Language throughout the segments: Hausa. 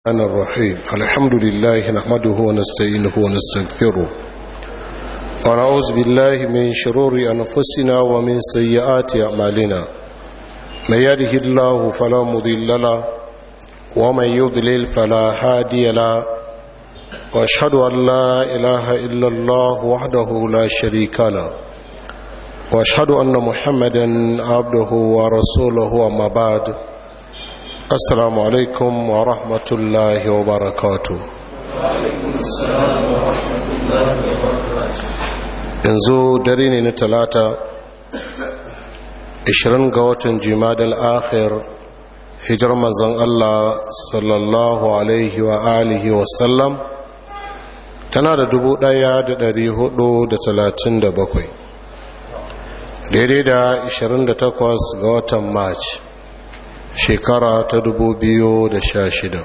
الرحمن الرحيم الحمد لله نحمده ونستعينه ونستغفره ونعوذ بالله من شرور أنفسنا ومن سيئات أعمالنا من يده الله فلا مضل له ومن يضلل فلا هادي له واشهد أن لا إله إلا الله وحده لا شريك له واشهد أن محمدا عبده ورسوله وما بعد السلام عليكم ورحمة الله وبركاته yanzu dare ne na talata 20 ga watan jimadal akhir hijar manzon Allah sallallahu alaihi wa alihi wa sallam tana da bakwai, daidai da 28 ga watan march shekara ta da sha shida.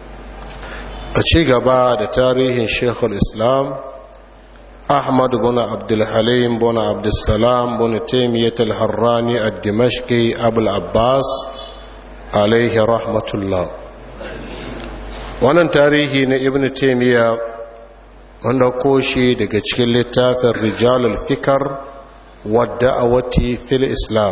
a ci gaba da tarihin shekul islam ahmad bin abdulhalim bin abdulsalam bin taimiyyat al-harrani a dimashki abul abbas alaihi rahmatullah wannan tarihi na ibn taimiyya wanda koshi daga cikin littafin rijalul fikar wadda a wati fil islam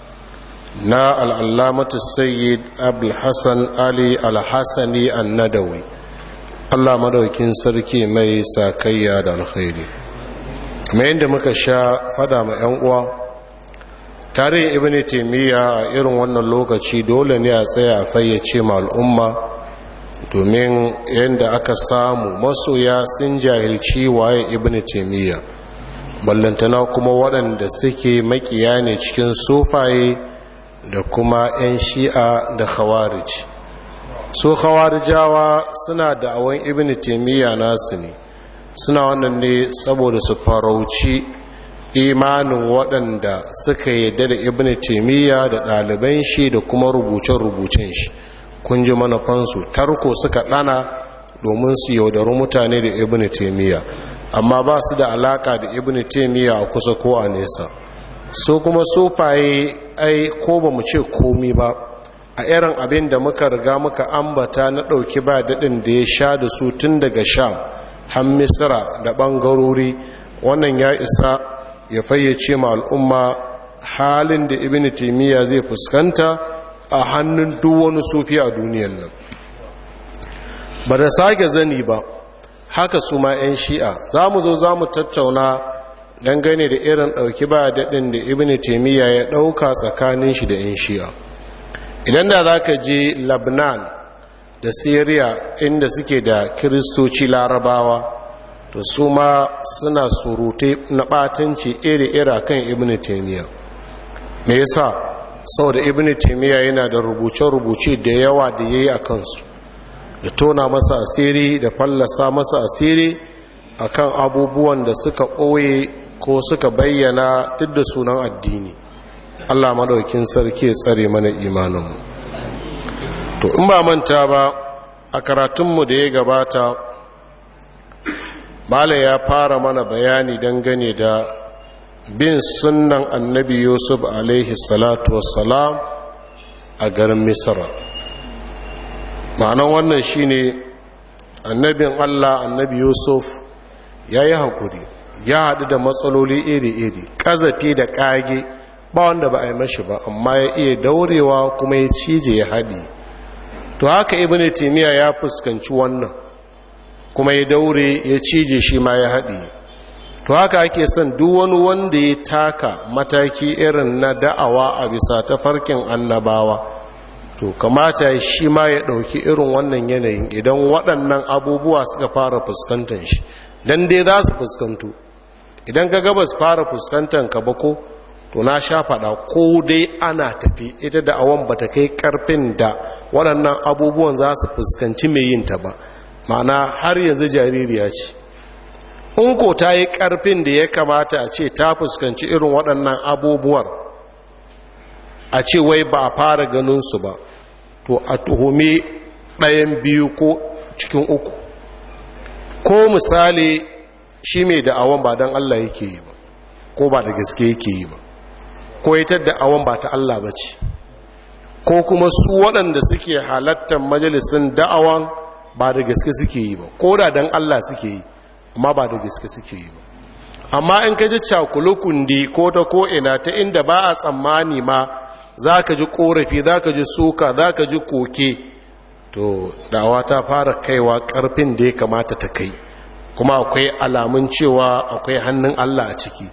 na al'allamatu sayyid abulhassan ali alhassani annadawi allah madaukin sarki mai sakayya da alkhairi mai yadda muka sha fada ma 'yan uwa tarihin ibn taimiyya a irin wannan lokaci dole ne a tsaya a fayyace ma al'umma domin yadda aka samu masoya sun jahilci waye ibn taimiyya ballantana kuma waɗanda suke makiya ne cikin sufaye da kuma 'yan shi'a da khawarij su khawarijawa suna da awon ibn taimiyya nasu ne suna wannan ne saboda su farauci imanin waɗanda suka yadda da ibn taimiyya da ɗaliban shi da kuma rubuce-rubucen shi kun ji manufansu tarko suka ɗana domin su yaudaru mutane da ibn taimiyya amma ba su da alaka da ibn taimiyya a kusa ko a nesa so kuma sufaye ai ko ba mu ce komi ba a irin abin da muka riga muka ambata na ɗauki ba daɗin da ya sha da su tun daga sham har misira da ɓangarori wannan ya isa ya fayyace ma al'umma halin da ibn taimiyya zai fuskanta a hannun duk wani sufi a duniyan nan ba da sake zani ba haka su ma 'yan shi'a za mu zo za mu tattauna dangane da irin ɗauki ba daɗin da ibn taimiyya ya ɗauka tsakanin shi da 'yan shi'a idan da za ka je labnan da syria inda suke da kiristoci larabawa to su ma suna surute na ɓatanci iri-ira kan ibn taimiyya me yasa sau da ibn taimiyya yana da rubuce-rubuce da yawa da ya yi a kansu da tona masa asiri da fallasa masa asiri akan abubuwan da suka ɓoye ko suka bayyana duk da sunan addini allah maɗaukin sarki ya tsare mana imaninmu to in ba manta ba a karatunmu da ya gabata mala ya fara mana bayani dangane da bin sunnan annabi yusuf alaihi salatu wassalam a garin misra ma'anan wannan shine annabin allah annabi yusuf ya yi haƙuri ya haɗu da matsaloli iri-iri ƙazafi da ƙage ba wanda ba a yi mashi ba amma ya iya daurewa kuma ya cije ya haɗi to haka ibn timiya ya fuskanci wannan kuma ya daure ya cije shi ma ya haɗi to haka ake son duk wani wanda ya taka mataki irin na da'awa a bisa tafarkin annabawa to kamata shi ma ya ɗauki irin wannan yanayin idan waɗannan abubuwa suka fara fuskantar shi don dai za su fuskantu idan ka gabas fara fuskantar ka ba ko to na sha faɗa ko dai ana tafi ita da awon ba ta kai ƙarfin da waɗannan abubuwan za su fuskanci mai yin ta ba ma'ana har yanzu jaririya ce in ko ta yi ƙarfin da ya kamata a ce ta fuskanci irin waɗannan abubuwar a ce wai ba a fara ganinsu ba to a tuhumi ɗayan biyu ko cikin uku ko misali shi mai da'awan ba don Allah yake yi ba ko ba da gaske yake yi ba ko ita da'awan ba ta Allah ba ce ko kuma su waɗanda suke halattar majalisun da'awan ba da gaske suke yi ba ko da dan Allah suke yi amma ba da gaske suke yi ba amma in ka ji cakulukundi ko ta ko ina ta inda ba a tsammani ma za ka ji korafi za ka ji suka za ka ji koke to dawa ta fara kaiwa karfin da ya kamata ta kai kuma akwai alamun cewa akwai hannun Allah a ciki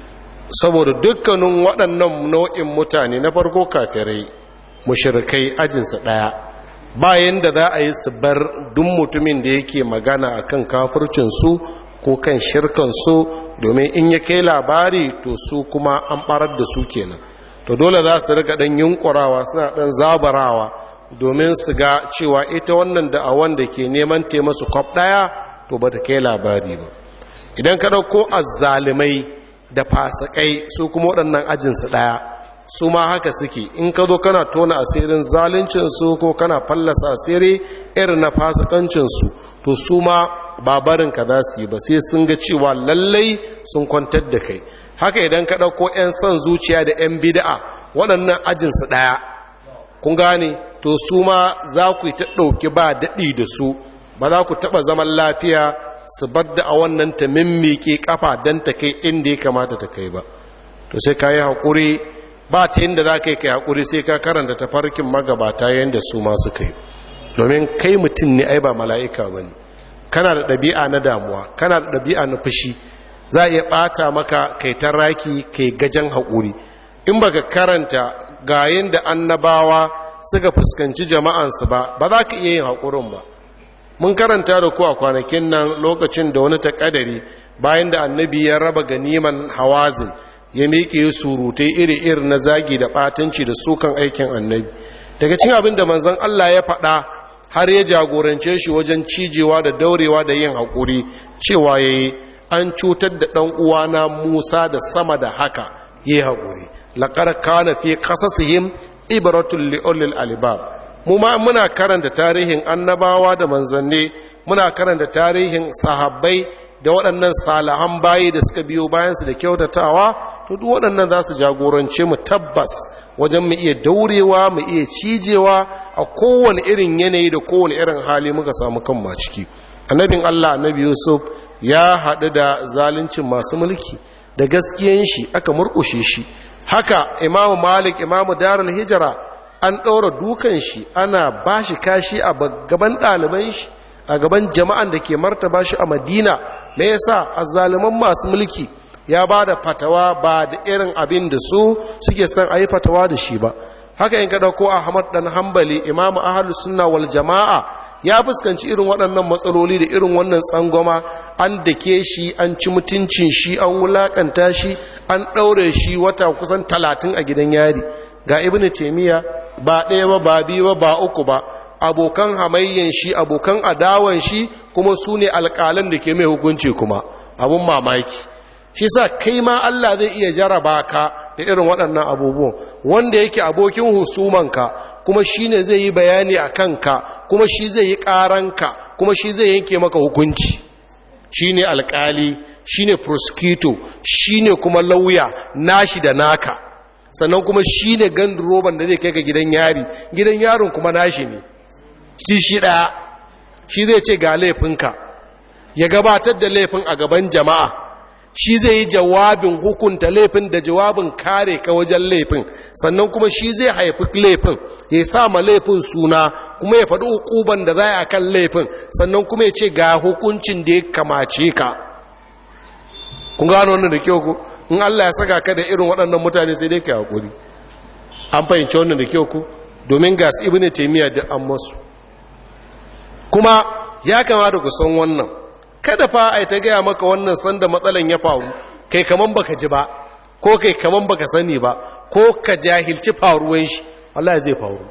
saboda dukkanin waɗannan nau'in mutane na farko kafirai mushrikai ajinsa ɗaya bayan da za a yi su bar duk mutumin da yake magana akan kafircinsu ko kan shirkansu domin in ya kai labari to su kuma an ɓarar da su kenan to dole za su rika ɗan yunkurawa suna ɗan zabarawa domin su ga cewa ita wannan da'awan da ke neman taimasu kwaf ɗaya to ba ta kai labari ba idan ka ɗauko azzalimai da fasikai su kuma waɗannan ajinsu ɗaya su ma haka suke in ka zo kana tona asirin zaluncinsu ko kana fallasa asiri irin na fasikancinsu to su ma babarinka za su yi ba sai sun ga cewa lallai sun kwantar da kai haka idan ka ɗauko 'yan son zuciya da 'yan bida'a waɗannan ajinsu ɗaya kun gane to su ma za ku yi ta ɗauki ba daɗi da su ba za ku taɓa zaman lafiya su badda a wannan ta mimmike kafa don ta kai inda ya kamata ta kai ba to sai ka yi haƙuri ba ta inda za ka yi kai haƙuri sai ka karanta tafarkin magabata yadda su masu kai domin kai mutum ne ai ba mala'ika ba ne kana da ɗabi'a na damuwa kana da ɗabi'a na fushi za a iya ɓata maka kai ta raki kai gajen haƙuri in ba ka karanta ga yadda annabawa suka fuskanci jama'ansu ba ba za ka iya yin haƙurin ba mun karanta da ku a kwanakin nan lokacin da wani takadari bayan da annabi ya raba ganiman hawazin ya miƙe surutai iri-iri na zagi da ɓatanci da sukan aikin annabi daga cin abin da manzon Allah ya faɗa har ya jagorance shi wajen cijewa da daurewa da yin haƙuri cewa ya yi an cutar da ɗan uwana musa da sama da haka ya yi haƙuri laƙar kana fi ƙasasihim ibaratul li'ulil alibab mu ma muna karanta tarihin annabawa da manzanni muna karanta tarihin sahabbai da waɗannan salahan bayi da suka biyo bayansu da kyautatawa to duk waɗannan za su jagorance mu tabbas wajen mu iya daurewa mu iya cijewa a kowane irin yanayi da kowane irin hali muka samu kan ma ciki annabin Allah annabi Yusuf ya haɗu da zaluncin masu mulki da gaskiyan shi aka murƙushe shi haka imamu malik imamu darul hijira an ɗaura dukan shi ana ba shi kashi a gaban ɗaliban shi a gaban jama'an da ke martaba shi a madina me yasa azzaluman masu mulki ya ba da fatawa ba da irin abin da su suke son a yi fatawa da shi ba haka in ka ɗauko ahmad ɗan hambali imamu ahalus sunna wal jama'a ya fuskanci irin waɗannan matsaloli da irin wannan tsangwama an dake shi an ci mutuncin shi an wulaƙanta shi an ɗaure shi wata kusan talatin a gidan yari ga ibn taimiyya ba ɗaya ba ba biyu ba ba uku ba abokan hamayyan shi abokan adawan shi kuma su ne alƙalan da ke mai hukunci kuma abun mamaki shi sa kai ma Allah zai iya jaraba ka da irin waɗannan abubuwan wanda yake abokin husumanka kuma shi ne zai yi bayani a kanka kuma shi zai yi ƙaranka kuma shi zai yanke maka hukunci shi ne alƙali shi ne prosecutor shi ne kuma lauya nashi da naka sannan kuma shi ne roban da zai kai ga gidan yari gidan yaron kuma nashi ne shi shi ɗaya shi zai ce ga laifinka ya gabatar da laifin a gaban jama'a shi zai yi jawabin hukunta laifin da jawabin kare ka wajen laifin sannan kuma shi zai haifi laifin ya sa ma laifin suna kuma ya faɗi hukuban da za a kan laifin sannan kuma ya ce ga hukuncin da ya kamace ka kun gano wannan da kyau ku in Allah ya saka ka da irin waɗannan mutane sai dai ka haƙuri an fahimci wannan da kyau ku domin gas ibn taymiya da an masu kuma ya kamata ku san wannan kada fa ai ta gaya maka wannan sanda matsalan ya faru kai kaman baka ji ba ko kai kaman baka sani ba ko ka jahilci faruwan shi Allah zai faru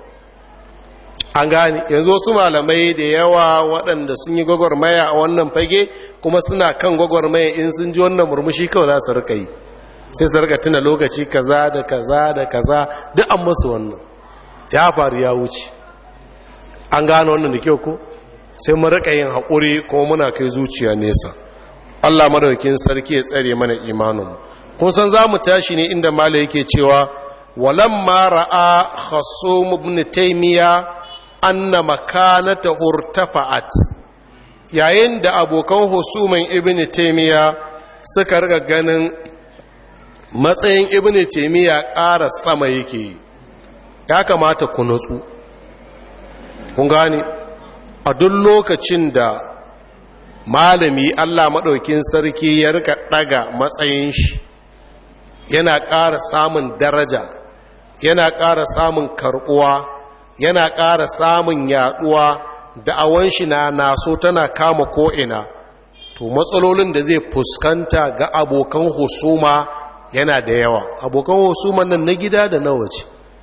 an gane yanzu wasu malamai da yawa waɗanda sun yi gwagwarmaya a wannan fage kuma suna kan gwagwarmaya in sun ji wannan murmushi kawai za su rika yi sai su rika tuna lokaci kaza da kaza da kaza duk an masu wannan ya faru ya wuce an gane wannan da kyau ko sai mu rika yin haƙuri kuma muna kai zuciya nesa Allah madaukakin sarki ya tsare mana imanin kun san za mu tashi ne inda mala yake cewa walamma ra'a khasum ibn taymiya anna makanata urtafa'at yayin da abokan husuman ibn taimiyya suka riga ganin matsayin ibn taimiyya ƙara sama yake ya kamata ku nutsu kun gani a duk lokacin da malami allah maɗaukin sarki ya rika ɗaga matsayin shi yana ƙara samun daraja yana ƙara samun karɓuwa yana ƙara samun yaɗuwa da'awan shi na naso tana kama ko'ina to matsalolin da zai fuskanta ga abokan husuma yana da yawa abokan husuman nan na gida da na waje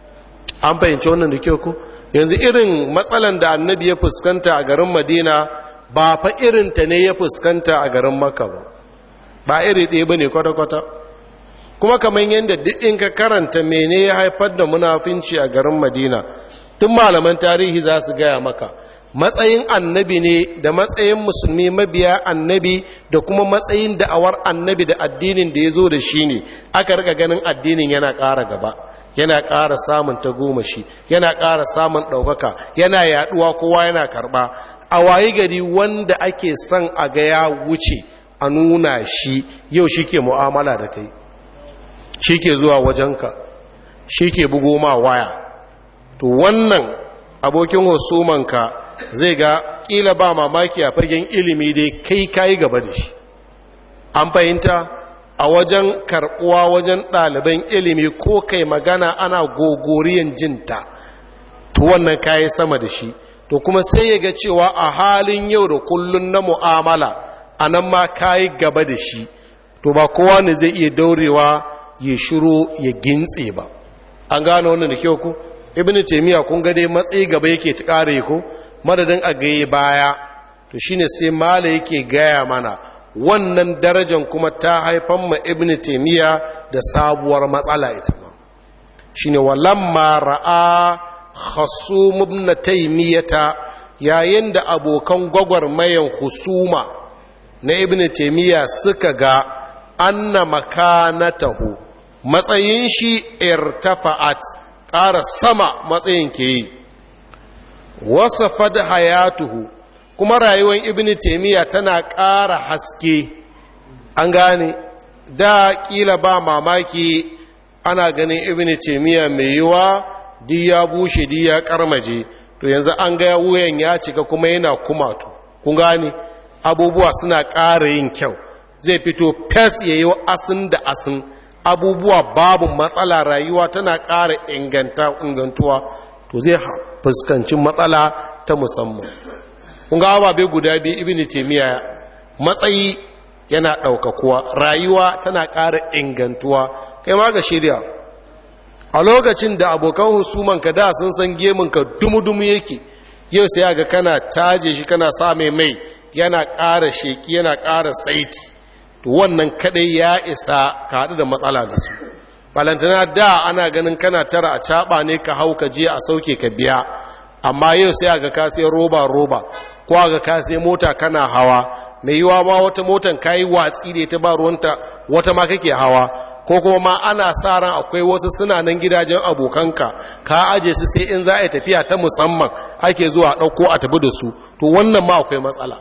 an fahimci wannan da kyau ko yanzu irin matsalan da annabi ya fuskanta a garin madina ba fa irinta ne ya fuskanta a garin maka ba ba iri ɗaya ba ne kwata-kwata kuma kamar yadda duk in ka karanta mene ya haifar da munafinci a garin madina tun malaman tarihi za su gaya maka matsayin annabi ne da matsayin musulmi mabiya annabi da kuma matsayin da'awar annabi da addinin da ya zo da shi ne aka rika ganin addinin yana ƙara gaba yana ƙara samun tagomashi yana ƙara samun ɗaukaka yana yaɗuwa kowa yana karɓa a wayi gari wanda ake son a ga ya wuce a nuna shi yau shi ke mu'amala da kai shi ke zuwa wajenka shi ke bugo ma waya to wannan abokin husumanka zai ga ƙila ba mamaki a fagen ilimi dai kai kayi gaba da shi an fahimta a wajen karɓuwa wajen ɗaliban ilimi ko kai magana ana gogoriyan jinta to wannan kayi sama da shi to kuma sai ya ga cewa a halin yau da kullun na mu'amala a nan ma kayi gaba da shi to ba kowa ne zai iya daurewa ya shiro ya gintse ba an gane wannan da kyau ku ibn taymiya kun ga dai matsayi gaba yake ta kare ku madadin a gaye baya to shine sai mala yake gaya mana wannan darajar kuma ta haifan ma ibn taymiya da sabuwar matsala ita ma shine walamma ra'a khasum ibn taymiyata yayin da abokan gwagwarmayan husuma na ibn taymiya suka ga anna makanatahu matsayin shi irtafa'at ƙara sama matsayin ke yi wasafad hayatuhu kuma rayuwar ibn taimiyya tana ƙara haske an gane da ƙila ba mamaki ana ganin ibn taimiyya mai yiwa di ya bushe di ya karmaje to yanzu an ga wuyan ya cika kuma yana kumatu kun gane abubuwa suna ƙara yin kyau zai fito fes ya yi asin da asin abubuwa babu matsala rayuwa tana ƙara ingantuwa to zai fuskanci matsala ta musamman kun ga ababe guda biyu ibn taymiya matsayi yana ɗaukakuwa rayuwa tana ƙara ingantuwa kai ma ga shirya a lokacin da abokan husuman ka da sun san gemun ka dumu-dumu yake yau sai ga kana taje shi kana sa mai mai yana ƙara sheki yana ƙara saiti to wannan kadai ya isa ka haɗu da matsala da su balantana da ana ganin kana tara a caɓa ne ka hau ka je a sauke ka biya amma yau sai aga ka sai roba roba ko aga ka sai mota kana hawa mai yiwa ma wata motan kayi watsi da ta ba ruwanta wata ma kake hawa ko kuma ma ana sa ran akwai wasu suna nan gidajen abokanka ka aje su sai in za a yi tafiya ta musamman ake zuwa ɗauko a tafi da su to wannan ma akwai matsala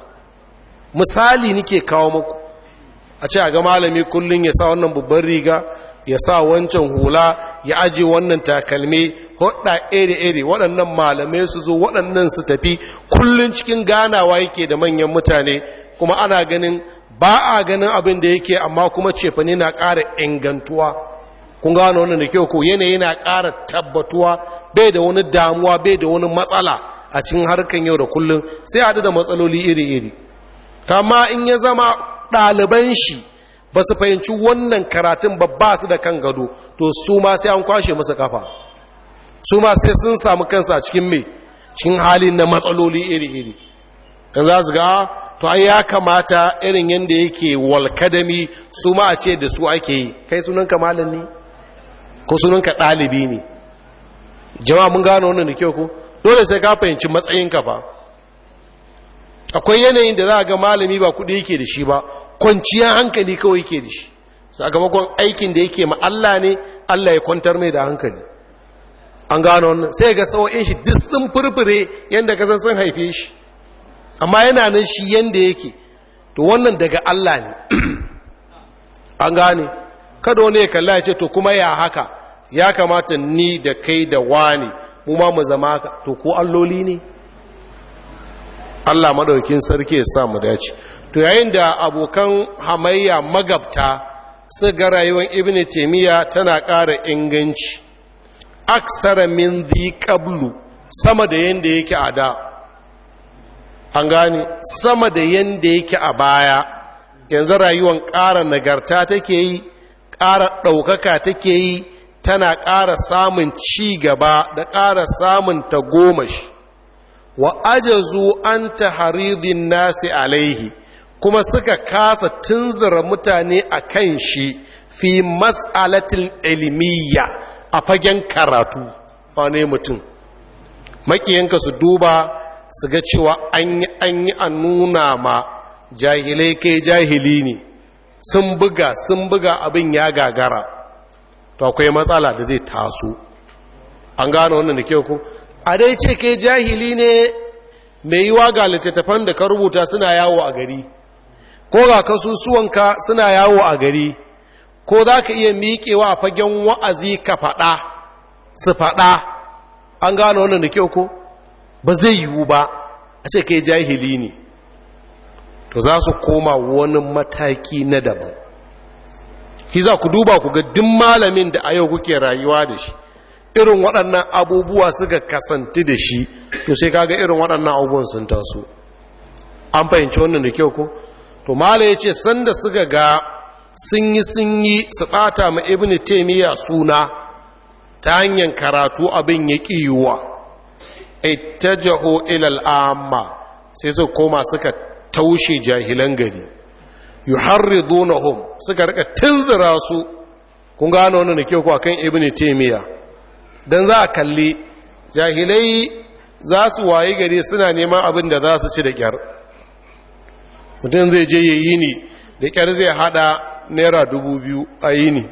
misali nike kawo muku a ce a ga malami kullum ya sa wannan babban riga ya sa wancan hula ya aje wannan takalmi hudda iri-iri waɗannan malamai su zo waɗannan su tafi kullum cikin ganawa yake da manyan mutane kuma ana ganin ba a ganin abin da yake amma kuma cefane na ƙara ingantuwa kun gano wannan da kyau ko yanayi na ƙara tabbatuwa bai da wani damuwa bai da wani matsala a cikin harkan yau da kullum sai haɗu da matsaloli iri-iri kama in ya zama ɗaliban shi ba su fahimci wannan karatun ba ba su da kan gado to su ma sai an kwashe musu kafa su ma sai sun samu kansa cikin mai cikin halin na matsaloli iri-iri kan za su ga to ai ya kamata irin yadda yake walkadami su ma a ce da su ake yi kai sunanka malin ne ko sunanka ɗalibi ne jama'a mun gano wannan da kyau ko dole sai ka fahimci matsayinka fa akwai yanayin da za a ga malami ba kuɗi yake da shi ba kwanciyar hankali kawai yake da shi sakamakon aikin da yake ma Allah ne Allah ya kwantar mai da hankali an gano wannan sai ga sau'in shi duk sun furfure yadda ka san sun haife shi amma yana nan shi yadda yake to wannan daga Allah ne an gane kada wani ya kalla ya ce to kuma ya haka ya kamata ni da kai da wani mu ma mu zama haka to ko alloli ne Allah madaukin sarki ya sa mu dace to yayin da abokan hamayya magabta su ga rayuwar ibn taymiya tana ƙara inganci aksara min zi qablu sama da yanda yake a da an gane sama da yanda yake a baya yanzu rayuwar ƙara nagarta take yi ƙara ɗaukaka take yi tana ƙara samun ci gaba da ƙara samun tagomashi wa ajazu an taharidin nasi alaihi kuma suka kasa tunzura mutane a kan shi fi mas'alatil ilmiya a fagen karatu wane mutum makiyanka su duba su ga cewa an yi an yi a nuna ma jahilai kai jahili ne sun buga sun buga abin ya gagara to akwai matsala da zai taso an gano wannan da kyau ku a dai ce kai jahili ne mai yiwa ga littattafan da ka rubuta suna yawo a gari ko ga kasusuwanka suna yawo a gari ko za ka iya miƙewa a fagen wa'azi ka faɗa su faɗa an gano wannan da kyau ko ba zai yiwu ba a ce kai jahili ne to za su koma wani mataki na daban ki za ku duba ku ga duk malamin da a yau kuke rayuwa da shi irin waɗannan abubuwa suka kasanti da shi to sai kaga irin waɗannan abubuwan sun taso an fahimci wannan da kyau ko to mala ya ce sanda suka ga sun yi sun yi su ɓata ma ibn taimiyya suna ta hanyar karatu abin ya ƙiyuwa ittajahu ilal amma sai su koma suka taushe jahilan gari yuharridunahum suka rika tunzura su kun gano wannan da kyau ko akan ibn taimiyya dan za a kalli jahilai za su wayi gari suna neman abin da za su ci da kyar mutum zai je yayi ni da kyar zai hada naira dubu biyu a yi ni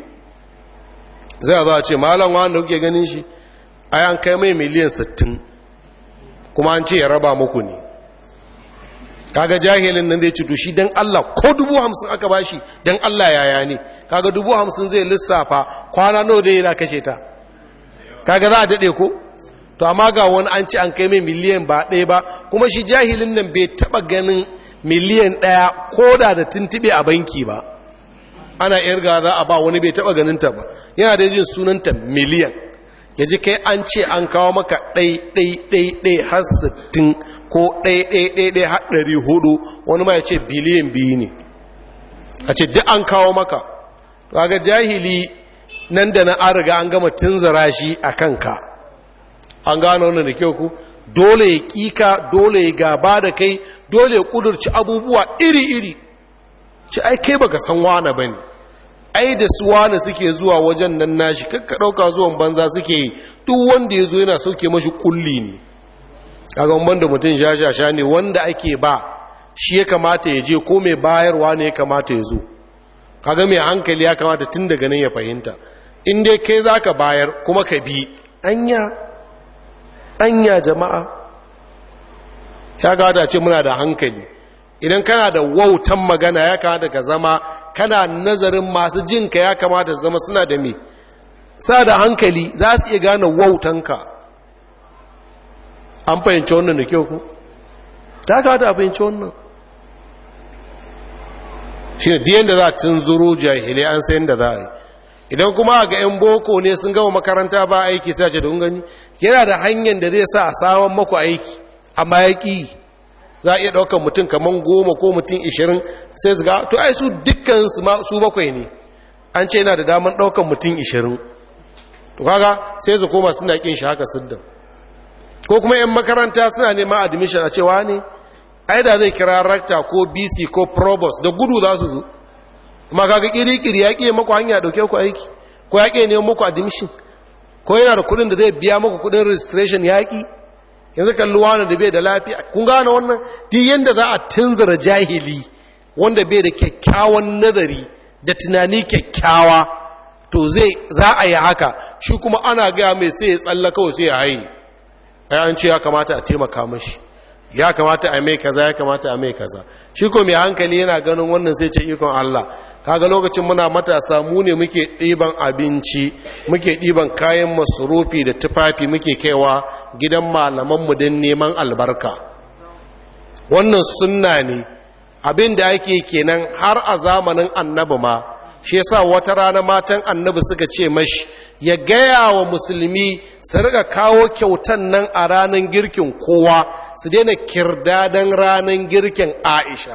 zai za a ce malam wanda kuke ganin shi a yan kai mai miliyan 60 kuma an ce ya raba muku ne kaga jahilin nan zai cuto shi don Allah ko dubu hamsin aka bashi don Allah yaya ne kaga dubu hamsin zai lissafa kwana nawa zai yana kashe ta kaga za a daɗe ko to amma ga wani an ci an kai mai miliyan ba ɗaya ba kuma shi jahilin nan bai taɓa ganin miliyan ɗaya ko da da tuntuɓe a banki ba ana irga za a ba wani bai taɓa ganinta ba yana da jin sunanta miliyan ya ji kai an ce an kawo maka ɗai-ɗai-ɗai har sittin ko ɗai-ɗai-ɗai har ɗari hudu wani ma ya ce biliyan biyu ne a ce duk an kawo maka ga jahili nan da na an riga an gama tunzara shi a kanka an gano wannan da kyau ku dole ya kika dole ya gaba da kai dole ya kudurci abubuwa iri-iri ci ai kai baka san wane ba ne ai da su wane suke zuwa wajen nan nashi kakka ɗauka zuwan banza suke yi duk wanda ya zo yana sauke mashi kulli ne kaga ban da mutum shashasha ne wanda ake ba shi ya kamata ya je ko mai bayarwa ne ya kamata ya zo kaga mai hankali ya kamata tun daga nan ya fahimta in dai kai za ka bayar kuma ka bi anya anya jama'a ya gada ce muna da hankali idan kana da wautan magana ya kamata ka zama kana nazarin masu jinka ya kamata zama suna da me sa da hankali za su iya gane wautanka an fahimci wannan da kyau ku ta kamata a fahimci wannan shi ne diyan da za a tunzuro jahilai an sayan da za a yi idan kuma ga 'yan boko ne sun gama makaranta ba aiki sai ce don gani yana da hanyar da zai sa a saman maku aiki amma ya ƙi za a iya ɗaukar mutum kamar goma ko mutum ishirin sai su ga to ai su dukkan su bakwai ne an ce yana da damar ɗaukar mutum ishirin to kaga sai su koma suna ƙin shi haka siddan ko kuma 'yan makaranta suna neman admission a cewa ne ai da zai kira rakta ko bc ko provost da gudu za su zo kuma kaga kiri-kiri ya ƙiye maku hanya ɗauke ku aiki ko ya ƙiye neman maku admission ko yana da kuɗin da zai biya maku kuɗin registration ya ƙi yanzu kalli wani da bai da lafiya kun gane wannan duk yadda za a tunzura jahili wanda bai da kyakkyawan nazari da tunani kyakkyawa to zai za a yi haka shi kuma ana gaya mai sai ya tsalla kawai sai ya haini ai an ce ya kamata a taimaka mashi ya kamata a mai kaza ya kamata a mai kaza shi ko mai hankali yana ganin wannan sai ce ikon Allah kaga lokacin muna matasa mu ne muke ɗiban abinci muke ɗiban kayan masurufi da tufafi muke kaiwa gidan malamanmu don neman albarka wannan sunna ne abin da ake kenan har a zamanin annabi ma shi yasa wata rana matan annabi suka ce mashi ya gaya wa musulmi su riga kawo kyautan nan a ranar girkin kowa su daina kirdadan ranar girkin aisha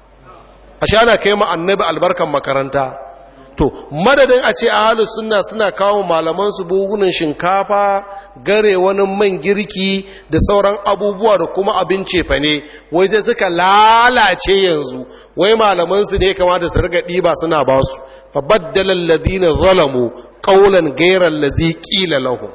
a ana kai ma annabi albarkan makaranta to madadin a ce ahalus sunna suna kawo malaman su bugunan shinkafa gare wani man girki da sauran abubuwa da kuma abin cefa ne wai sai suka lalace yanzu wai malaman su ne kamata su riga ɗiba suna ba su fa baddala alladhina zalamu qawlan ghayra allazi qila lahum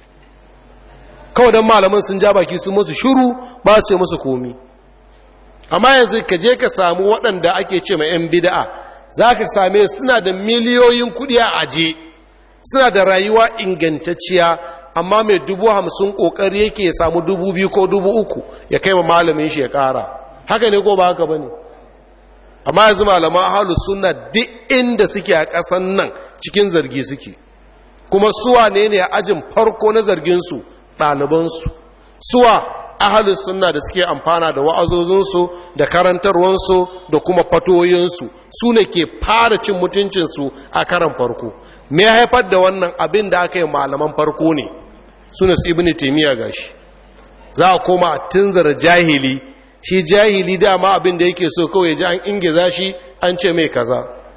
kawai dan malaman sun ja baki sun musu shiru ba su ce musu komi amma yanzu ka je ka samu waɗanda ake ce ma 'yan bida'a za ka same suna da miliyoyin kuɗi a aje suna da rayuwa ingantacciya amma mai dubu hamsin ƙoƙari yake ya samu dubu biyu ko dubu uku ya kai ma malamin shi ya ƙara haka ne ko ba haka ba ne amma yanzu malaman halu suna duk inda suke a ƙasan nan cikin zargi suke kuma suwa ne ne a ajin farko na zarginsu ɗalibansu suwa ahalin sunna da suke amfana da wa'azozinsu da karantarwansu da kuma fatoyinsu su ne ke fara cin mutuncinsu a karan farko me ya haifar da wannan abin da aka yi malaman farko ne su ne su ibini taimiyya gashi za a koma a tunzar jahili shi jahili dama abin da yake so kawai ji an ingiza shi an ce mai kaza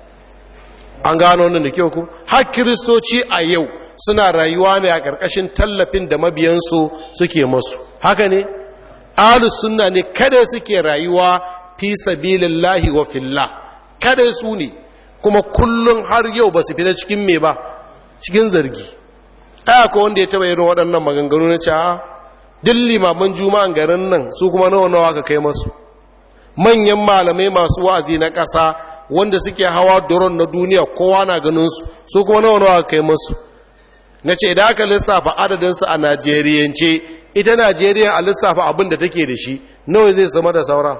an gano wannan da kyau ku har kiristoci a yau suna rayuwa ne a ƙarƙashin tallafin da mabiyansu suke masu haka ne ahlus sunna ne kada suke rayuwa fi sabilillahi wa fillah kada su ne kuma kullum har yau ba su fita cikin me ba cikin zargi aya ko wanda ya taba irin waɗannan maganganu na cewa duk limaman juma'an garin nan su kuma nawa nawa ka kai masu manyan malamai masu wa'azi na ƙasa wanda suke hawa doron na duniya kowa na ganin su su kuma nawa nawa ka kai masu na ce da aka lissafa adadinsu a najeriyance ita najeriya a lissafa abin da take da shi nawa zai sama da saura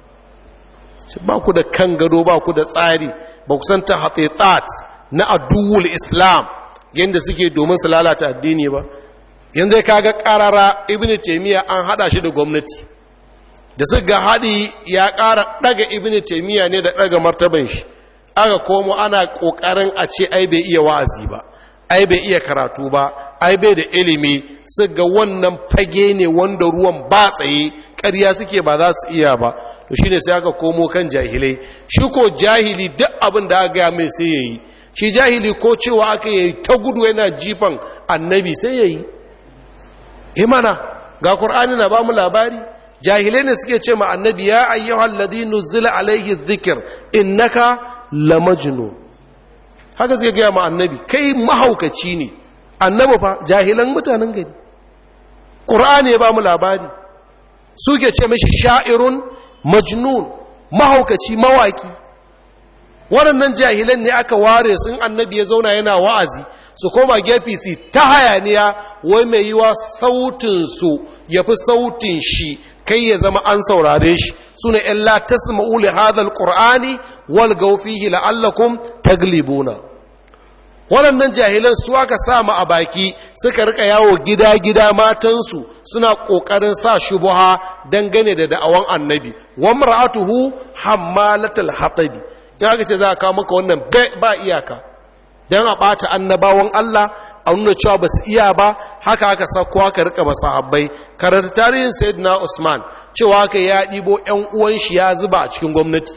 ba ku da kan gado ba ku da tsari ba ku san ta hatsitat na aduwul islam yadda suke domin su lalata addini ba yanzu ka ga karara ibn taimiyya an hada shi da gwamnati da su ga haɗi ya ƙara ɗaga ibn taimiyya ne da ɗaga martaban shi aka komo ana ƙoƙarin a ce ai bai iya wa'azi ba ai bai iya karatu ba ai bai da ilimi su ga wannan fage ne wanda ruwan ba tsaye ƙarya suke ba za su iya ba to shi ne sai aka komo kan jahilai shi ko jahili duk abin da aka gaya mai sai ya yi shi jahili ko cewa aka yi ta gudu yana jifan annabi sai ya yi imana ga ƙur'ani na ba mu labari jahilai ne suke ce ma annabi ya ayyuhal ladhi nuzila alaihi dhikr innaka lamajnun haka zai gaya ma annabi kai mahaukaci ne annabi fa jahilan mutanen gari ƙur'ani ya ba mu labari suke ce mashi sha'irun majnun mahaukaci mawaki waɗannan jahilan ne aka ware sun annabi ya zauna yana wa'azi su koma gefe su ta hayaniya wai mai yiwa sautinsu ya fi sautin shi kai ya zama an saurare shi su ne ‘yan la tasma'u li hadhal qur'ani wal gaufihi la'allakum taglibuna waɗannan jahilan su aka sama a baki suka rika yawo gida-gida matansu suna ƙoƙarin sa shubuha dangane da da'awan annabi wa mar'atuhu hammalatul hatabi ya aka ce za a kawo maka wannan ba iyaka don a ɓata annabawan Allah a nuna cewa ba su iya ba haka aka sauko aka rika ba sahabbai karanta tarihin sayyidina usman cewa aka ya ɗibo 'yan uwan shi ya zuba a cikin gwamnati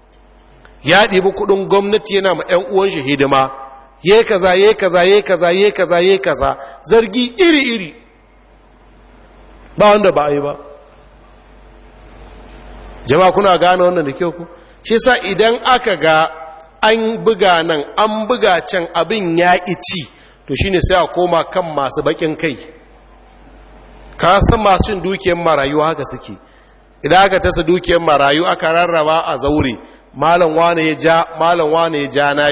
ya ɗibi kuɗin gwamnati yana ma 'yan uwan shi hidima ye kaza ye kaza ye kaza ye kaza ye kaza zargi iri iri ba wanda ba a yi ba jama'a kuna gane wannan da kyau ku shi sa idan aka ga an buga nan an buga can abin ya ci to shine sai a koma kan masu bakin kai ka san masu cin dukiyar marayu haka suke idan aka tasa dukiyar marayu aka rarraba a zaure malam wane ya ja malam wane ya ja nashi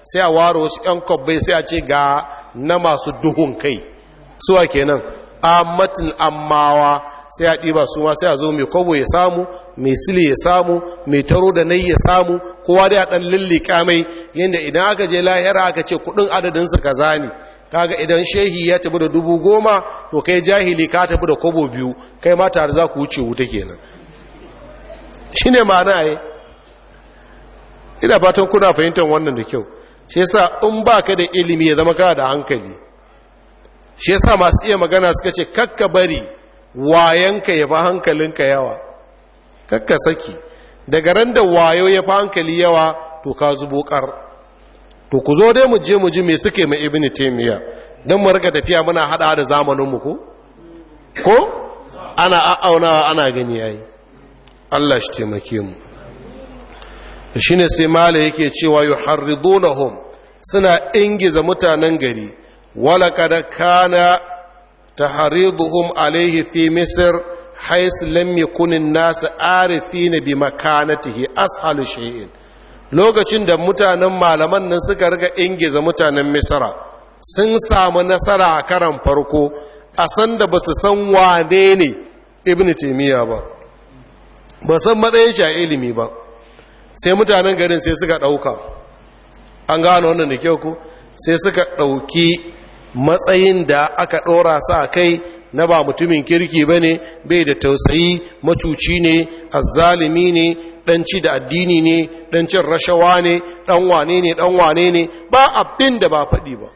sai a ware wasu 'yan kwabbai sai a ce ga na masu duhun kai suwa kenan ammatin ammawa sai a ɗiba su ma sai a zo mai kwabo ya samu mai sile ya samu mai taro da nai ya samu kowa da ya ɗan lullika mai yadda idan aka je lahira aka ce kuɗin adadinsa kaza ne kaga idan shehi ya tafi da dubu goma to kai jahili ka tafi da kwabo biyu kai ma tare za ku wuce wuta kenan shi ne ma'ana yi ina fatan kuna fahimtar wannan da kyau shi yasa in ba ka da ilimi ya zama kana da hankali shi yasa masu iya magana suka ce kakka bari wayanka ya fi hankalinka yawa kakka saki daga ran da wayo ya fi hankali yawa to ka zubo kar to ku zo dai mu je mu ji me suke mai ibnu taymiya dan mu rika tafiya muna hada da zamanin mu ko ko ana a'aunawa ana gani yayi Allah shi taimake mu shine sai mala yake cewa yuharridunahum suna ingiza mutanen gari wala kada kana tahriduhum alaihi fi misr hais lam yakun an-nas arifina bi makanatihi ashal shay'in lokacin da mutanen malaman nan suka riga ingiza mutanen misra sun samu nasara a karan farko a san da basu san wane ne ibnu taymiya ba ba san matsayin shi a ilimi ba sai mutanen garin sai suka ɗauka an gano wannan da kyau ku sai suka ɗauki matsayin da aka ɗora sa a kai na ba mutumin kirki ba ne bai da tausayi macuci ne azzalimi ne ɗanci da addini ne ɗancin rashawa ne ɗan wane ne ɗan wane ne ba abin da ba faɗi ba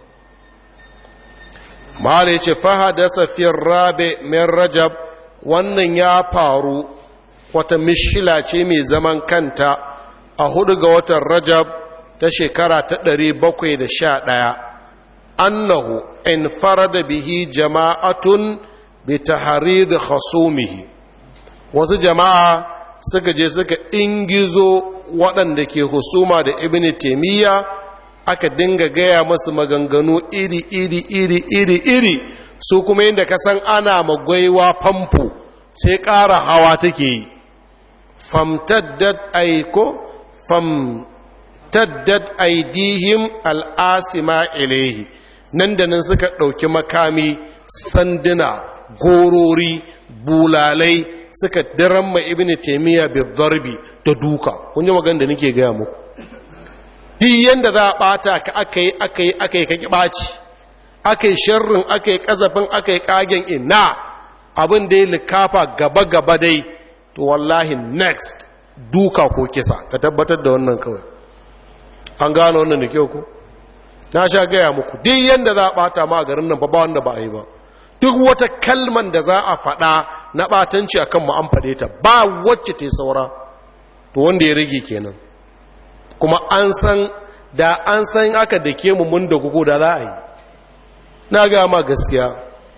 mahala ya ce fahada safiyar rabe min rajab wannan ya faru wata mishkila ce mai zaman kanta a hudu ga watan rajab ta shekara ta ɗari bakwai da sha ɗaya annahu in farada bihi jama'atun bi taharid khasumihi wasu jama'a suka je suka ingizo waɗanda ke husuma da ibn taimiyya aka dinga gaya masu maganganu iri iri iri iri iri su kuma yadda ka san ana magwaiwa famfo sai ƙara hawa take yi famtaddat aiko famtaddat aidihim al'asima ilaihi nan da nan suka ɗauki makami sanduna gorori bulalai suka diramma ibn taimiyya bi darbi da duka kun ji magana da nake gaya muku duk yanda za a ɓata ka aka yi aka yi aka yi ka ki ɓaci aka yi sharrin aka yi ƙazafin aka yi ƙagen ina abin da ya likafa gaba-gaba dai to wallahi next duka ko kisa ka tabbatar da wannan kawai an gano wannan da kyau ko na sha gaya muku duk yadda za a bata ma a garin nan ba wanda ba a yi ba duk wata kalman da za a faɗa na ɓatanci akan mu an faɗe ta ba wacce ta saura to wanda ya rage kenan kuma an san da an san aka dake mu mun da gugu da za a yi na gaya ma gaskiya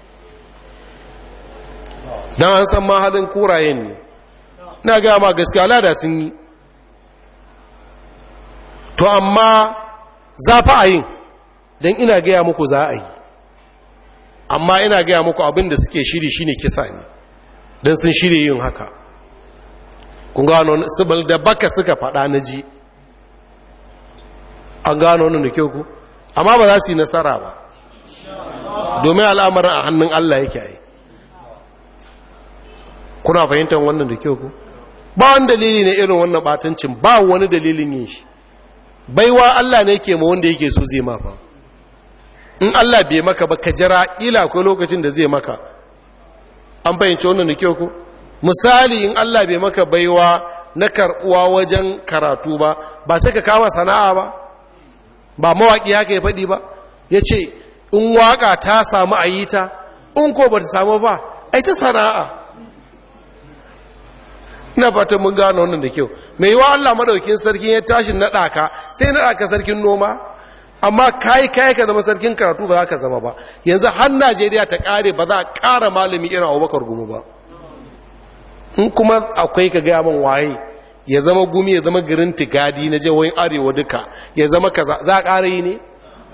don an san mahalin kurayen ne na gaya ma gaskiya lada sun yi to amma za fa a yin don ina gaya muku za a yi amma ina gaya muku abin da suke shiri shine kisa ne don sun shirya yin haka kun gano sibil da baka suka faɗa na ji an gano wani da kyau ku amma ba za su yi nasara ba domin al'amarin a hannun Allah yake yi kuna fahimtar wannan da kyau ku ba wani dalili ne irin wannan batancin ba wani dalilin yin shi baiwa Allah ne ke ma wanda yake so zai mafa in Allah bai maka ba ka jira ila akwai lokacin da zai maka an fahimci wannan da kyau ku misali in Allah bai maka baiwa na karbuwa wajen karatu ba ba sai ka kama sana'a ba ba mawaƙi haka ya faɗi ba ya ce in waƙa ta samu a yi ta in ko ba ta samu ba ai ta sana'a ina fatan mun gano wannan da kyau mai yiwa Allah madaukin sarkin ya tashi naɗa ka sai naɗa ka sarkin noma amma kai kai ka zama sarkin karatu ba za ka zama ba yanzu har Najeriya ta ƙare ba za a ƙara malami irin Abubakar Gumu ba in kuma akwai ka gaya man waye ya zama gumi ya zama garin tigadi na jihohin arewa duka ya zama kaza za a ƙara yi ne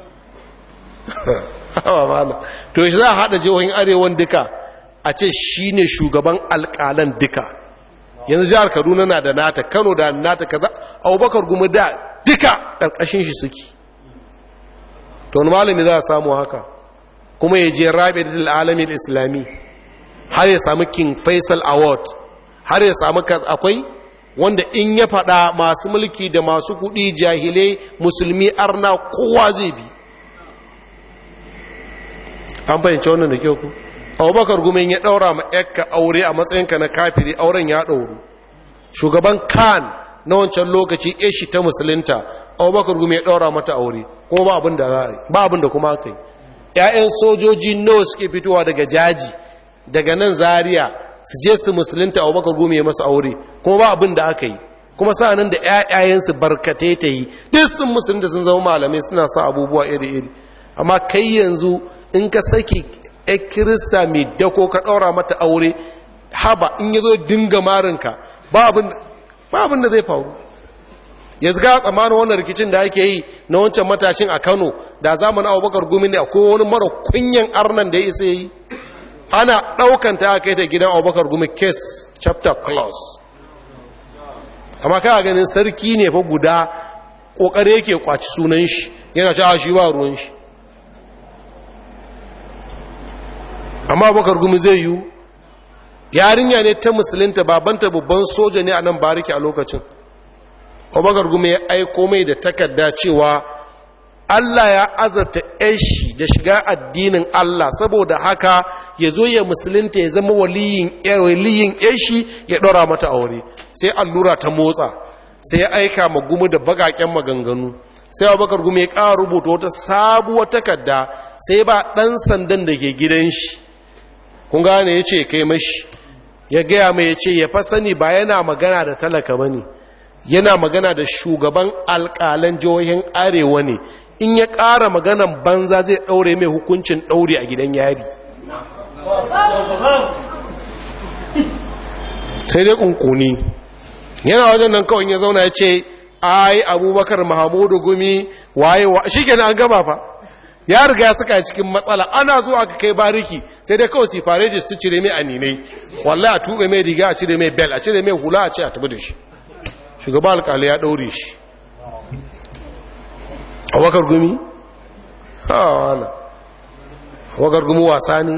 to shi za a haɗa jihohin arewan duka a ce shi ne shugaban alƙalan duka yanzu jihar kaduna na da nata kano da nata kaza abubakar gumi da duka ƙarƙashin shi suke to wani malami za a samu haka kuma ya je rabi da alamin islami har ya samu king faisal award har ya samu akwai wanda in ya faɗa masu mulki da masu kuɗi jahilai musulmi arna kowa zai bi an fahimci wannan da kyau ku abubakar gumin ya ɗaura ma yakka aure a matsayinka na kafiri auren ya ɗauru shugaban kan na wancan lokaci shi ta musulunta abubakar gumin ya ɗaura mata aure kuma ba abin da ba abin da kuma aka yi ‘ya'yan sojoji nawa suke fitowa daga jaji daga nan zaria su je su musulunta abubakar gumin ya masa aure kuma ba abin da aka yi kuma sa'anin da ‘ya'yayensu barkatai ta yi duk sun musulunta sun zama malamai suna sa abubuwa iri-iri amma kai yanzu in ka saki ‘yan kirista mai dako ka ɗaura mata aure haba in ya zo dinga marinka ba abin da zai faru yanzu ga tsamanin wannan rikicin da ake yi na wancan matashin a kano da zamanin abubakar gumi ne akwai wani mara kunyan arnan da ya isa yi ana ɗaukan ta kai ta gidan abubakar gumi case chapter clause amma kana ganin sarki ne fa guda ƙoƙari yake kwaci sunan shi yana ci shi ba ruwan shi amma bakar gumi zai yiwu yarinya ne ta musulunta babanta babban soja ne a nan bariki a lokacin abubakar gumi ya aiko mai da takarda cewa allah ya azarta yashi da shiga addinin allah saboda haka ya zo ya musulunta ya zama waliyin yashi ya ɗora mata aure sai allura ta motsa sai ya aika ma gumi da bagaken maganganu sai abubakar gumi ya ƙara rubuta wata sabuwar takarda sai ba ɗan sandan da ke gidan shi kun gane ya ce kai mashi ya gaya mai ya ce ya fa sani ba yana magana da talaka ba ne yana magana da shugaban alƙalan jihohin arewa ne in ya ƙara maganan banza zai ɗaure mai hukuncin ɗaure a gidan yari sai dai ƙunƙuni yana wajen nan kawai ya zauna ya ce ai abubakar mahamudu gumi waye wa shi kenan an gaba fa ya riga suka cikin matsala ana zuwa aka kai bariki sai dai kawai sifare da su cire mai aninai wallahi a tuɓe mai riga a cire mai bel a cire mai hula a ce a tabi da shi shugaba alƙali ya ɗaure shi a wakar gumi? ha wala wakar gumi wasa ne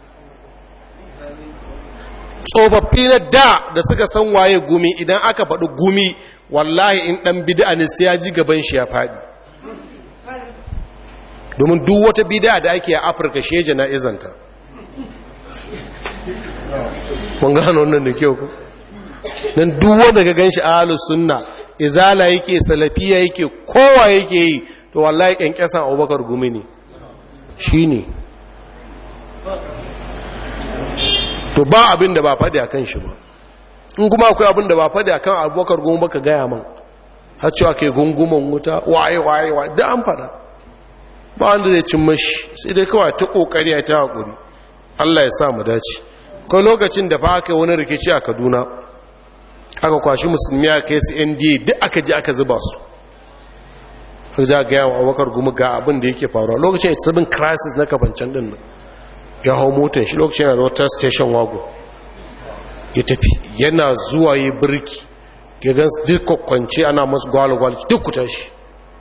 tsofaffi na da da suka san waye gumi idan aka faɗi gumi wallahi in ɗan bida ne sai ya ji gaban shi ya faɗi domin duk wata bida da ake a afirka sheje na izanta mun gano wannan da kyau ku nan duk wanda ga ganshi ahlus sunna izala yake salafiya yake kowa yake yi to wallahi kyankyasan abubakar gumi ne shine to ba abin da ba faɗi akan shi ba in kuma akwai abin da ba faɗi akan abubakar gumi baka gaya man har cewa ke gunguman wuta waye waye waye da an faɗa ba wanda zai cin mashi sai dai kawai ta kokari a ta hakuri Allah ya sa mu dace kai lokacin da fa aka wani rikici a Kaduna aka kwashi musulmi aka kai su NDA duk aka ji aka zuba su aka ja ga yawan Abubakar Gumi ga abin da yake faruwa lokacin it's seven crisis na kafancan din nan ya hau motar shi lokacin yana da wata station wago ya tafi yana zuwa yi birki ya gan duk kwakwance ana masu gwalgwal duk ku tashi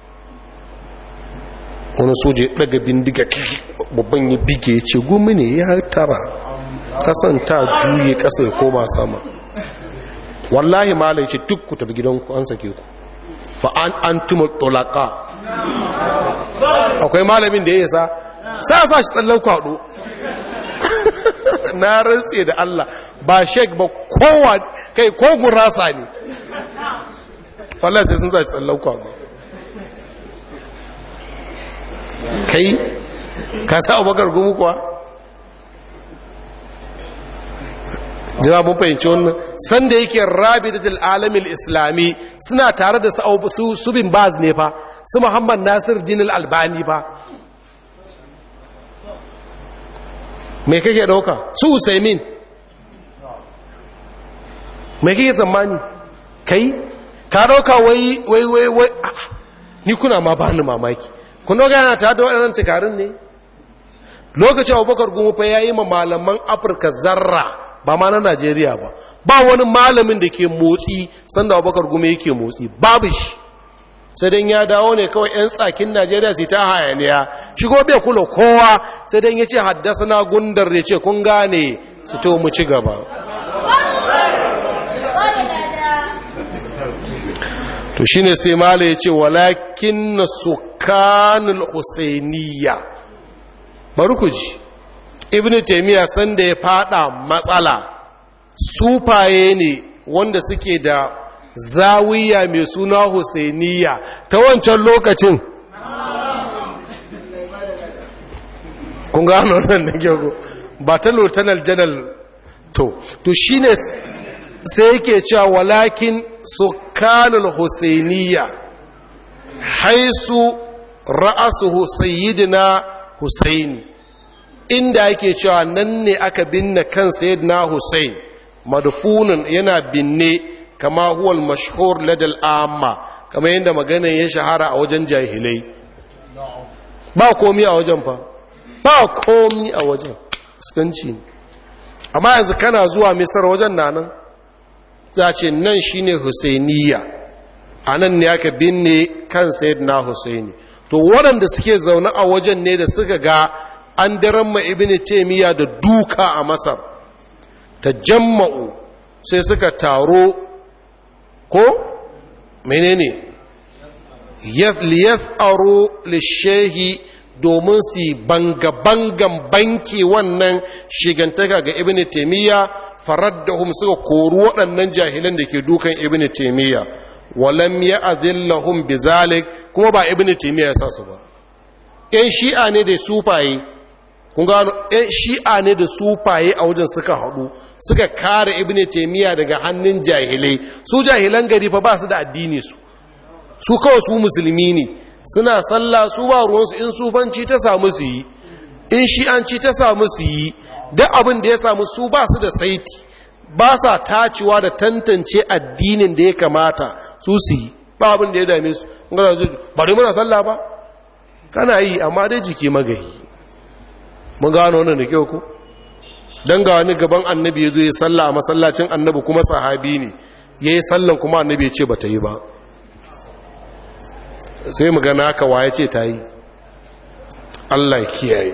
wani soja ya daga bindiga babban ya bige ya ce gumi ne ya tara kasan ta juye kasa ya koma sama wallahi malai ce duk ku tafi gidanku an sake ku fa an an tuma tolaka akwai malamin da ya yasa sa sa shi tsallan kwado na rantse da Allah ba shek ba kowa kai ko gurasa ne wallahi sai sun sa shi tsallan kwado kai ka sa abubakar gumu kuwa jira mun fahimci wannan sanda yake rabidatul alamil islami suna tare da su subin baz ne fa su muhammad nasir dinil albani fa mai kake dauka su usaimin mai kake tsammani kai ka dauka wai wai wai wai ni kuna ma bani mamaki kun doga yana ta da waɗannan tukarin ne lokacin abubakar gumu fa ya yi ma malaman afirka zarra ba ma na najeriya ba ba wani malamin da ke motsi sanda abubakar gumu yake motsi babu shi sai dan ya dawo ne kawai 'yan tsakin najeriya su ta hayaniya shigo bai kula kowa sai dan ya ce haddasa na gundar ya ce kun gane su to mu ci gaba to shine sai mala ya ce walakin na sukanul husainiya bari ku ji ibn taimiyya sanda ya fada matsala sufaye ne wanda suke da zawiya mai suna husainiya ta wancan lokacin kun gano nan da gyaro ba ta lieutenant general to to shine sai yake cewa walakin sukanul husainiya haisu ra'asuhu sayyidina husaini inda yake cewa nan ne aka binne kan sayyidina husain madfunun yana binne kama huwal mashhur ladal amma kama yadda magana ya shahara a wajen jahilai ba komi a wajen fa ba komi a wajen fuskanci ne amma yanzu kana zuwa misar wajen na nan za ce nan shine husainiya a nan ne aka binne kan na husaini to waɗanda suke zaune a wajen ne da suka ga an daren ma ibini taimiyya da duka a masar ta jamma'u sai suka taro ko menene liyaf aro lishehi domin su banga-bangan banki wannan shigantaka ga ibini taimiyya faraddahum suka kori waɗannan jahilan da ke dukan ibini taimiyya walam ya azillahum bizalik kuma ba ibini taimiyya ya sa su ba ‘yan shi'a ne da sufaye kun gano ‘yan shi'a ne da sufaye a wajen suka haɗu suka kare ibini taimiyya daga hannun jahilai su jahilan gari fa ba su da addini su su kawai su musulmi ne suna sallah su ba ruwansu in sufanci ta samu su yi in shi'anci ta samu su yi duk abin da ya samu su ba su da saiti ba sa tacewa da tantance addinin da ya kamata su su yi ba abin da ya dame su ba dai muna sallah ba kana yi amma dai jiki magayi mun gano wannan da kyau ku dan ga wani gaban annabi ya zo ya sallah a masallacin annabi kuma sahabi ne ya yi sallan kuma annabi ya ce ba ta yi ba sai mu gana haka waye ce ta yi Allah kiyaye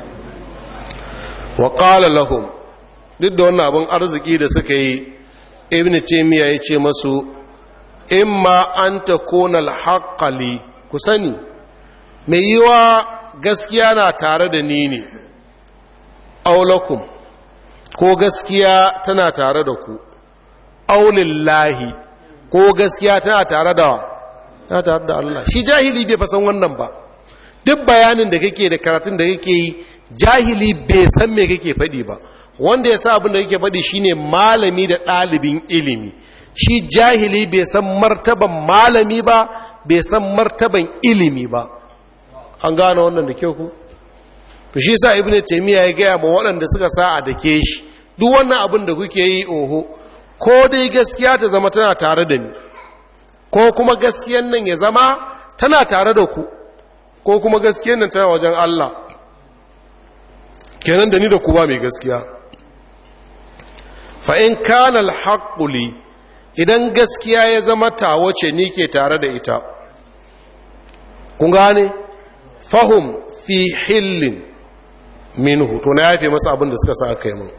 wa qala lahum duk da wannan abin arziki da suka yi ibn taymiya ya ce masu imma an takuna al ku sani mai yiwa gaskiya na tare da ni ne aulakum ko gaskiya tana tare da ku aulillahi ko gaskiya tana tare da ta tare da Allah shi jahili bai fasan wannan ba duk bayanin da kake da karatun da kake yi jahili bai san me kake faɗi ba wanda ya sa abin da kake faɗi shine malami da ɗalibin ilimi shi jahili bai san martaban malami ba bai san martaban ilimi ba an gane wannan da kyau ku to shi sa ibnu taymiya ya gaya ma waɗanda suka sa a dake shi duk wannan abin da kuke yi oho ko dai gaskiya ta zama tana tare da ni ko kuma gaskiyan nan ya zama tana tare da ku ko kuma gaskiyan nan tana wajen Allah kenan da ni da ku ba mai gaskiya fa in kana alhaqqu li idan gaskiya ya zama tawo ce ni ke tare da ita kun gane fahum fi hillin minhu to na yafe masa abin da suka sa aka yi min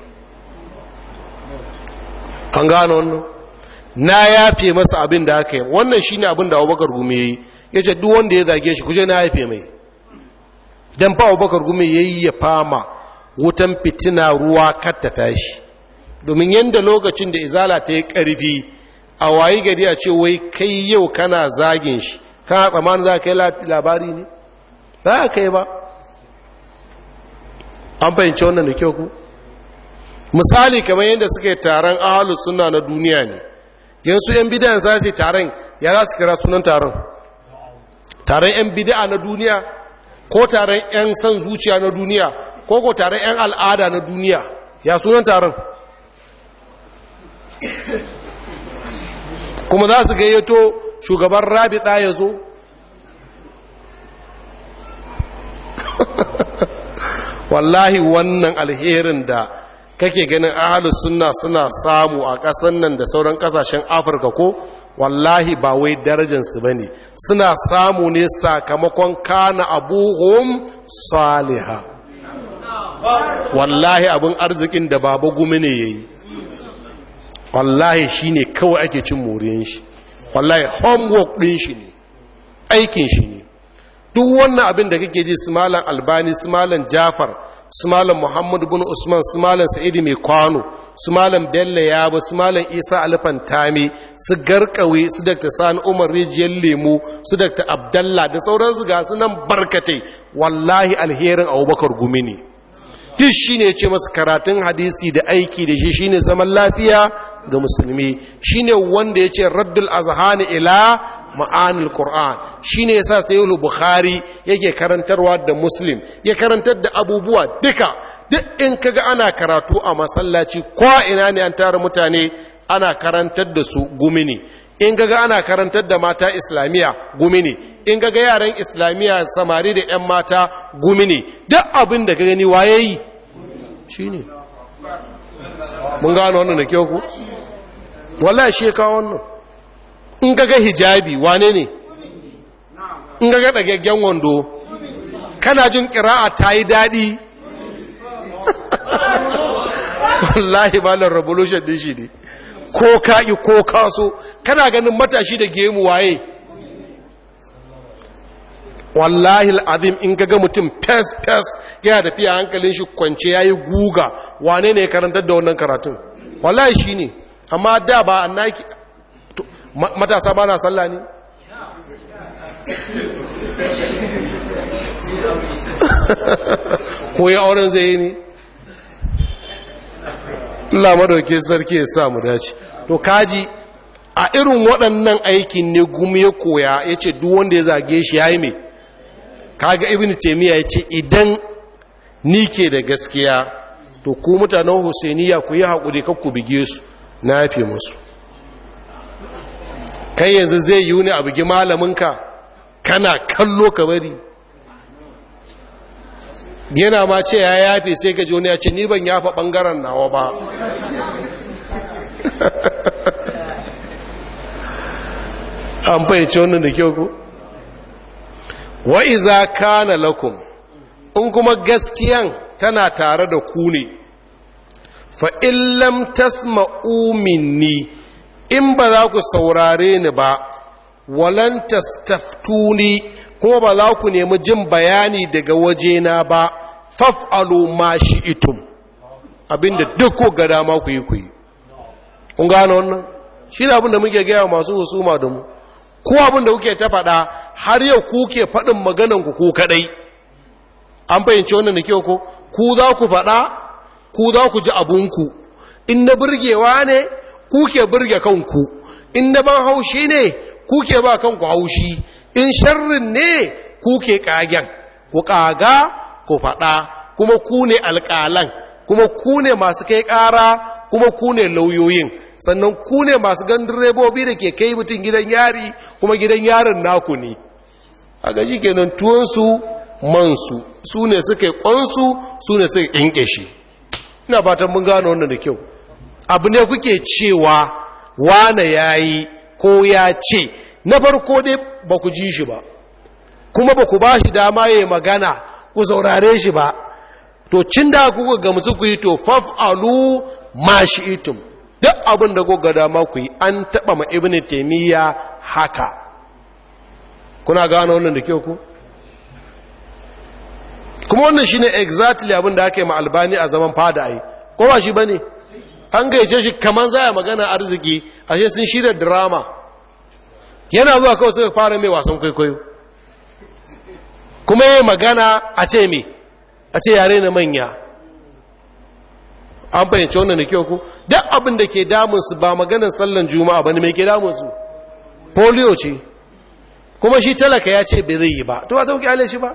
an gane wannan na yafe masa abin da aka yi wannan shi ne abin da abubakar gumi ya yi ya ce duk wanda ya zage shi kuje na yafe mai don fa abubakar gumi ya yi ya fama wutan fitina ruwa katta tashi domin yadda lokacin da izala ta yi ƙarfi a wayi gari a ce wai kai yau kana zagin shi kana tsammanin za ka yi labari ne ba ka yi ba an fahimci wannan da kyau ku misali kamar yadda suka yi taron ahalus suna na duniya ne yansu 'yan bidayan za su yi taron ya za su kira sunan taron taron 'yan bida na duniya ko taron 'yan san zuciya na duniya ko ko taron 'yan al'ada na duniya ya sunan taron kuma za su gayyato shugaban rabita ya zo wallahi wannan alherin da kake ganin ahalus sunna suna samu a ƙasan nan da sauran ƙasashen afirka ko wallahi ba wai darajansu ba ne suna samu ne sakamakon kana abuhum saliha wallahi abin arzikin da baba gumi ne ya yi wallahi shi ne kawai ake cin moriyan shi wallahi homework ɗin shi ne aikin shi ne duk wannan abin da kake ji su malam albani su malam jafar su malam muhammadu bin usman su malam sa'idu mai kwano su malam bello yabo su malam isa alifan tami su garkawe su dr sani umar rijiyar lemu su dr abdallah da sauransu ga su nan barkatai wallahi alherin abubakar gumi ne duk shi ne ce masu karatun hadisi da aiki da shi shine zaman lafiya ga musulmi shine wanda ya ce raddul azhani ila ma'anil qur'an shine yasa sayyid bukhari yake karantarwa da muslim ya karantar da abubuwa duka duk in kaga ana karatu a masallaci ko ina ne an tara mutane ana karantar da su gumini in gaga ana karantar da mata islamiyya gumi ne in gaga yaran islamiyya samari da 'yan mata gumi ne duk abin da ka gani waye yi shi ne mun gano wannan da kyau ku wallahi shi ka wannan in gaga hijabi wane ne in gaga ɗagaggen wando kana jin ƙira'a ta yi daɗi wallahi malar revolution din shi ne ko ka'i ko kaso kana ganin matashi da gemu waye wallahi al'azim in gaga mutum fes fes yana tafiya hankalin shi kwance yayi guga wane ne karantar da wannan karatun wallahi shine amma da ba annaki matasa ba na sallah ne ko ya auren zai yi ne Allah madauke sarki ya sa mu dace to kaji a irin waɗannan aikin ne gumi ya koya ya ce duk wanda ya zage shi ya yi mai kaga ibn taimiyya ya ce idan ni ke da gaskiya to ku mutanen husainiya ku yi haƙuri ku bige su na yafe musu kai yanzu zai yi wuni a bugi malaminka kana kallo ka bari yana ma ce ya yafe sai ka ji wani ya ce ni ban yafa ɓangaren nawa ba an fahimci wannan da kyau ku wa'iza kana lakum in kuma gaskiyan tana tare da ku ne fa'illam tasma'u minni in ba za ku saurare ni ba walantas taftuni kuma ba za ku nemi jin bayani daga wajena ba faf'alu ma itum abinda duk ko ga dama ku yi ku yi kun gano wannan shi ne abinda muke gaya masu husuma da mu ko abinda kuke ta faɗa har yau ku ke faɗin maganan ku ku kaɗai an fahimci wannan da kyau ko ku za ku faɗa ku za ku ji abunku in na burgewa ne ku ke burge kanku in na ban haushi ne ku ke ba kanku haushi in sharrin ne ku ke ƙagen ku ƙaga ku faɗa kuma ku ne alƙalan kuma ku ne masu kai ƙara kuma ku ne lauyoyin sannan ku ne masu gan direbobi da ke kai mutum gidan yari kuma gidan yarin naku ne a gaji kenan tuwonsu mansu su ne suka yi ƙwansu su ne suka ƙinƙe shi ina fatan mun gano wannan da kyau abu ne kuke cewa wane ya yi ko ya ce na farko dai ba ku ji shi ba kuma ba ku ba shi dama ya magana ku saurare shi ba to cin da kuka gamsu ku yi to faf'alu ma shi itum duk abin da kuka dama ku yi an taɓa ma ibn taimiyya haka kuna gano wannan da kyau ku kuma wannan shine exactly abin da aka yi ma albani a zaman fada ai ko ba shi bane an gaice shi kaman zaya magana arziki ashe sun shirya drama yana zuwa kawai suka fara mai wasan kwaikwayo kuma yi magana a ce me a ce yare na manya an fahimci wannan da kyau ku duk abin da ke damunsu ba maganin sallan juma'a ba ne mai ke damunsu polio ce kuma shi talaka ya ce bai zai yi ba to ba ta kyale shi ba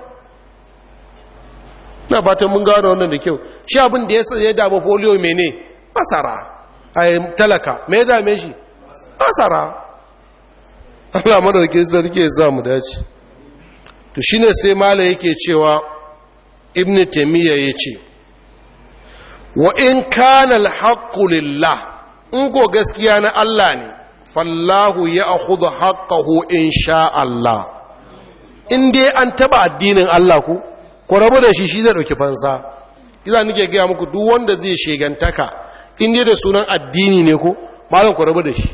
na fatan mun gano wannan da kyau shi abin da ya damu polio mene masara a talaka me ya dame shi masara Allah madaukin sarki ya sa mu dace to shine sai mala yake cewa ibn taymiya yace wa in kana al lillah in ko gaskiya na Allah ne fallahu ya akhudhu haqqahu insha Allah in dai an taba addinin Allah ku ku rabu da shi shi zai dauki fansa kiza nake ga muku duk wanda zai shegantaka in dai da sunan addini ne ko malam ku rabu da shi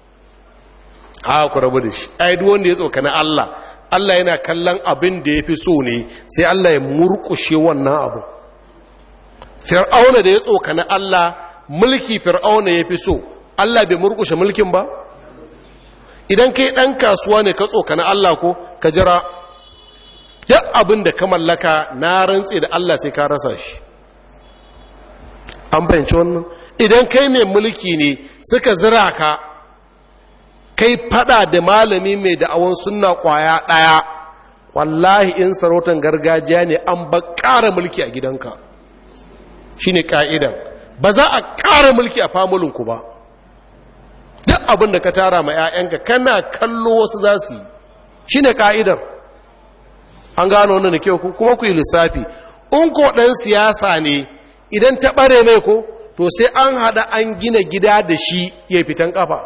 a ku rabu da shi ai duk wanda ya tsokana Allah Allah yana kallon abin da yafi so ne sai Allah ya murkushe wannan abu fir'auna da ya tsokana Allah mulki fir'auna yafi so Allah bai murkushe mulkin ba idan kai dan kasuwa ne ka tsokana Allah ko ka jira duk abin da ka mallaka na rantse da Allah sai ka rasa shi an fahimci wannan idan kai mai mulki ne suka zira ka kai fada da malami mai da'awon sunna kwaya daya wallahi in sarautar gargajiya ne an ba ƙara mulki a gidanka shine ka'idan ba za a ƙara mulki a famulinku ba duk abin da ka tara ma 'ya'yanka kana kallo wasu za su yi shine ka'idar an gano wannan da kyau kuma ku yi lissafi in ko ɗan siyasa ne idan ta ɓare mai ko to sai an haɗa an gina gida da shi ya fitan ƙafa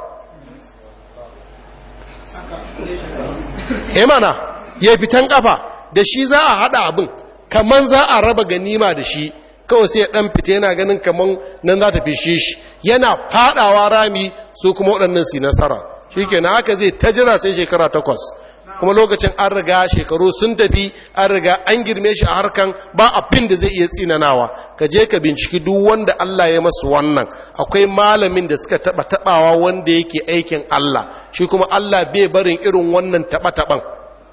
e mana ya fitan ƙafa da shi za a haɗa abin kaman za a raba ganima da shi kawai sai ya ɗan fita yana ganin kaman nan za ta fishe shi yana faɗawa rami su kuma waɗannan su nasara shi ke haka zai ta jira sai shekara takwas kuma lokacin an riga shekaru sun tafi an riga an girme shi a harkan ba abin da zai iya tsinanawa ka je ka binciki duk wanda Allah ya masu wannan akwai malamin da suka taba tabawa wanda yake aikin Allah shi kuma Allah bai barin irin wannan taba taban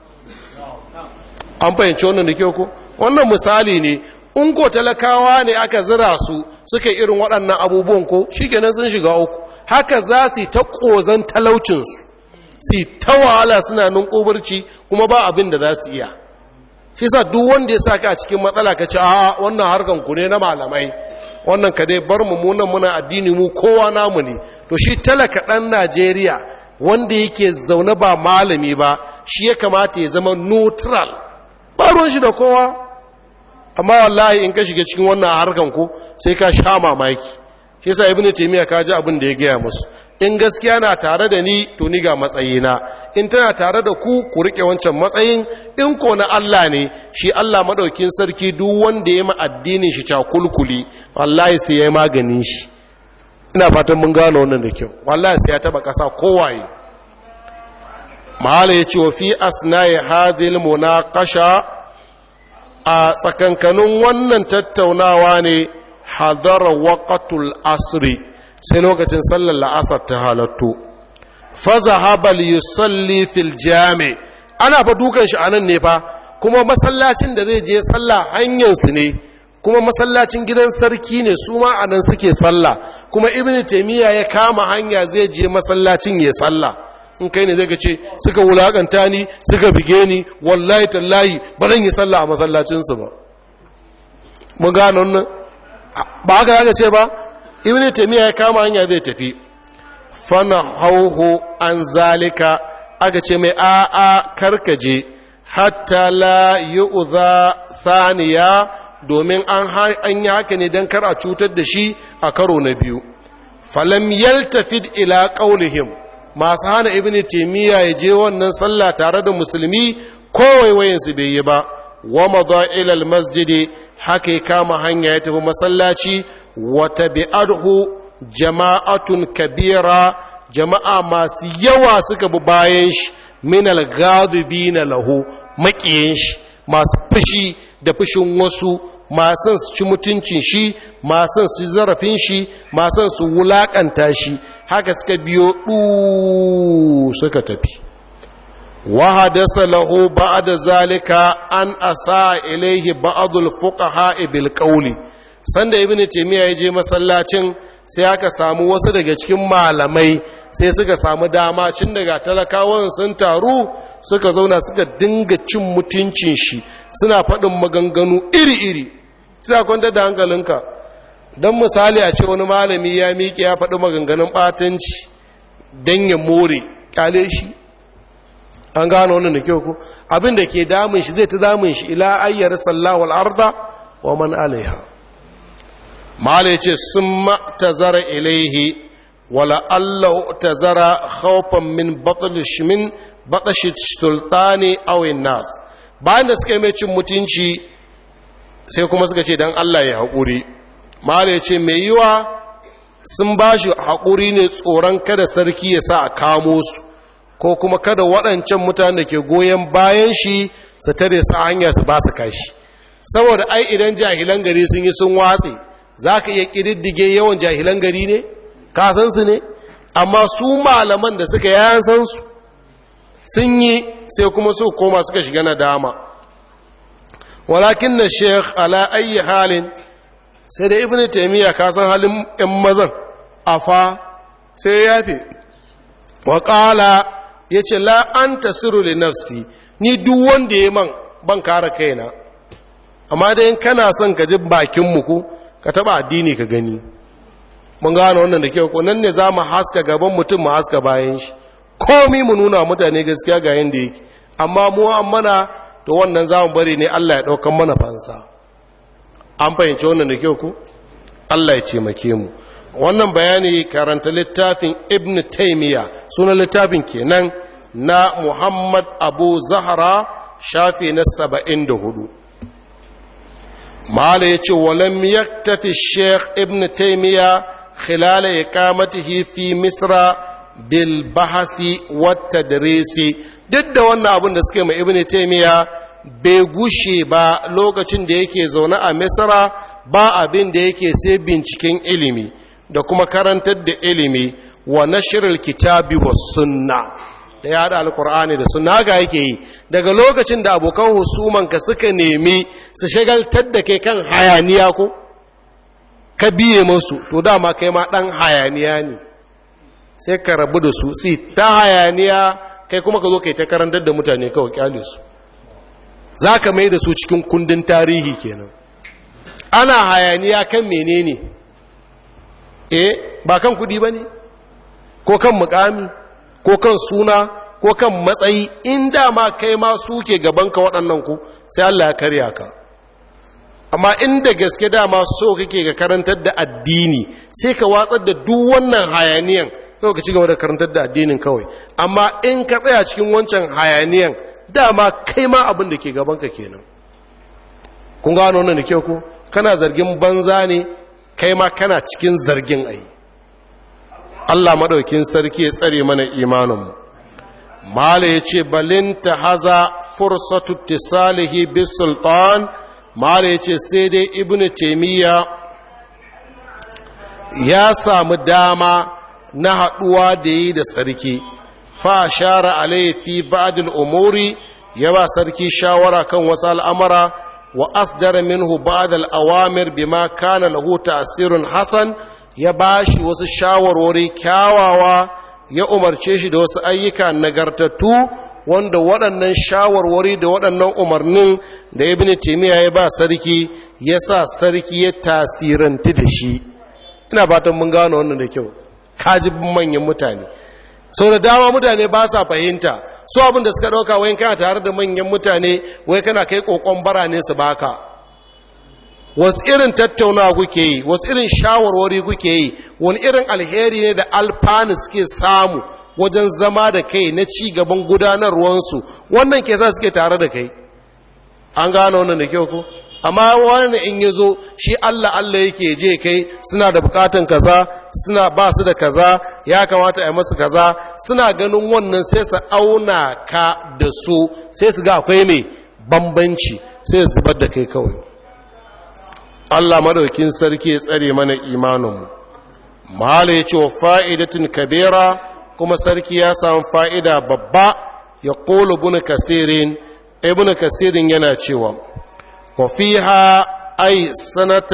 an fahimci wannan da kyau ko wannan misali ne in ko talakawa ne aka zira su suka irin waɗannan abubuwan ko shikenan sun shiga uku haka za su yi ta ƙozan talaucinsu su ta wahala suna ninkobarci kuma ba abin da za su iya shi sa duk wanda ya saka a cikin matsala ka ce a wannan harkan ku ne na malamai wannan ka dai bar mu munan muna addini mu kowa namu ne to shi talaka ɗan najeriya wanda yake zaune ba malami ba shi ya kamata ya zama neutral ba ruwan shi da kowa amma wallahi in ka shiga cikin wannan harkan ku sai ka sha mamaki shi yasa ibnu taymiya ka ji abin da ya gaya musu in gaskiya na tare da ni to ni ga matsayina in tana tare da ku ku rike wancan matsayin in ko na Allah ne shi Allah madaukin sarki duk wanda ya ma addinin shi cakulkuli wallahi sai ya maganin shi ina fatan mun gano wannan da kyau wallahi sai ya taba kasa kowaye mahala ya ce wa fi asnai hadil munaqasha a tsakankanin wannan tattaunawa ne hadara waqatul asri sai lokacin sallar la'asar ta halatto faza habal yusalli fil jami ana fa dukan shi anan ne fa kuma masallacin da zai je sallah hanyar su ne kuma masallacin gidan sarki ne su ma anan suke sallah kuma ibnu taymiya ya kama hanya zai je masallacin ya sallah in kai ne zai ga ce suka wulakanta ni suka bige ni wallahi tallahi ba zan yi sallah a masallacin su ba mun gano wannan ba haka zaka ce ba ibn taymiya ya kama hanya zai tafi fana hauhu an zalika aka ce mai a'a karkaje hatta la yu'za thaniya domin an an yi haka ne dan kar a cutar da shi a karo na biyu falam yaltafid ila qaulihim masu hana ibn taymiya ya je wannan sallah tare da musulmi ko waiwayin su bai yi ba wa madha ila al masjidi haka ya kama hanya ya tafi masallaci wata bi'adhu jama'atun kabira jama'a masu yawa suka bi bayan shi min al-ghadibina lahu makiyin shi masu fushi da fushin wasu masu su ci mutuncin shi masu su zarafin shi masu su wulakanta shi haka suka biyo du suka tafi وحدث له بعد ذلك أن أساء إليه بعض الفقهاء بالقول sanda ibn taymiya ya je masallacin sai aka samu wasu daga cikin malamai sai suka samu dama cin daga talakawan sun taru suka zauna suka dinga cin mutuncin shi suna faɗin maganganu iri-iri sai kwanta da hankalinka don misali a ce wani malami ya miƙe ya faɗi maganganun ɓatanci don ya more ƙyale shi an gano wannan da kyau ko abin da ke damun shi zai ta damun shi ila ayyar sallahu al'arda wa man alaiha mala yace sun ma'tazara ilaihi wala Allah tazara khawfan min batsh min batsh sultani aw nas bayan da suka yi mai cin mutunci sai kuma suka ce dan Allah ya haƙuri mala ya ce mai yiwa sun ba shi haƙuri ne tsoron kada sarki ya sa a kamo su ko kuma kada waɗancan mutane da ke goyon bayan shi su tare su hanya su ba su kashi saboda ai idan jahilan gari sun yi sun watse za ka iya ƙididdige yawan jahilan gari ne ka san su ne amma su malaman da suka yayan san su sun yi sai kuma su koma suka shiga na dama walakin na sheikh ala ayi halin sai da ibn taimiyya ka san halin ‘yan mazan a fa sai ya yafe waƙala ya ce la'an tasiru li nafsi ni duk wanda ya man ban kare kaina amma dai kana son ka ji bakinmu ku ka taɓa addini ka gani mun gane wannan da kyau ko nan ne za mu haska gaban mutum mu haska bayan shi komi mu nuna mutane gaskiya ga yadda yake amma mu an mana to wannan za mu bari ne Allah ya ɗaukan mana fansa an fahimci wannan da kyau ku Allah ya taimake mu wannan bayani karanta littafin ibn taymiya sunan littafin kenan na muhammad abu zahra shafi na saba'in da hudu mala ya ce walam yaktafi sheikh ibn taymiya khilala iqamatihi fi misra bil bahasi wata daresi duk da wannan abin da suke mai ibn taymiya bai gushe ba lokacin da yake zaune a misra ba abin da yake sai binciken ilimi da kuma karantar da ilimi wa nashirar kitabi wa sunna da ya haɗa alkur'ani da sunna haka yake yi daga lokacin da abokan husumanka suka nemi su shagaltar da kai kan hayaniya ko ka biye masu to dama kai ma ɗan hayaniya ne sai ka rabu da su si ta hayaniya kai kuma ka zo kai ta karantar da mutane kawai kyale su za ka mai da su cikin kundin tarihi kenan ana hayaniya kan menene eh ba kan kudi ba ne ko kan mukami ko kan suna ko kan matsayi in dama kai ma suke gabanka waɗannan ku sai Allah ya karya ka amma inda gaske dama so kake ga karantar da addini sai ka watsar da duk wannan hayaniyan kawai ka ci gaba da karantar da addinin kawai amma in ka tsaya cikin wancan hayaniyan dama kai ma abin da ke gabanka kenan kun gano wannan da kyau ko kana zargin banza ne kai ma kana cikin zargin ai Allah madaukin sarki ya tsare mana imaninmu mala ya ce balinta haza fursatu tisalihi bis sultan mala ya ce sai dai ibnu taimiyya ya samu dama na haɗuwa da yi da sarki fa shara alai fi ba'dil umuri ya ba sarki shawara kan wasu al'amara wa asdara minhu ba'd al-awamir bima kana lahu ta'sirun hasan ya bashi wasu shawarwari kyawawa ya umarce shi da wasu ayyuka nagartattu wanda waɗannan shawarwari da waɗannan umarnin da ibn taymiya ya ba sarki ya sa sarki ya tasiranti da shi ina fatan mun gano wannan da kyau kajibin manyan mutane sau da dama mutane ba sa fahimta su abin da suka ɗauka wayan kana tare da manyan mutane wai kana kai ƙoƙon bara ne su baka wasu irin tattaunawa kuke yi wasu irin shawarwari kuke yi wani irin alheri ne da alfanu suke samu wajen zama da kai na ci gaban gudanarwansu wannan ke sa suke tare da kai an gano wannan da kyau ko amma wani in ya zo shi Allah Allah yake je kai suna da bukatan kaza suna ba su da kaza ya kamata a yi masu kaza suna ganin wannan sai su auna ka da su sai su ga akwai mai bambanci sai su zubar da kai kawai Allah madaukin sarki ya tsare mana imaninmu mahala ya ce wa fa'idatin kabera kuma sarki ya samu fa'ida babba ya ƙolo buna kasirin ibn kasirin yana cewa وفيها أي سنة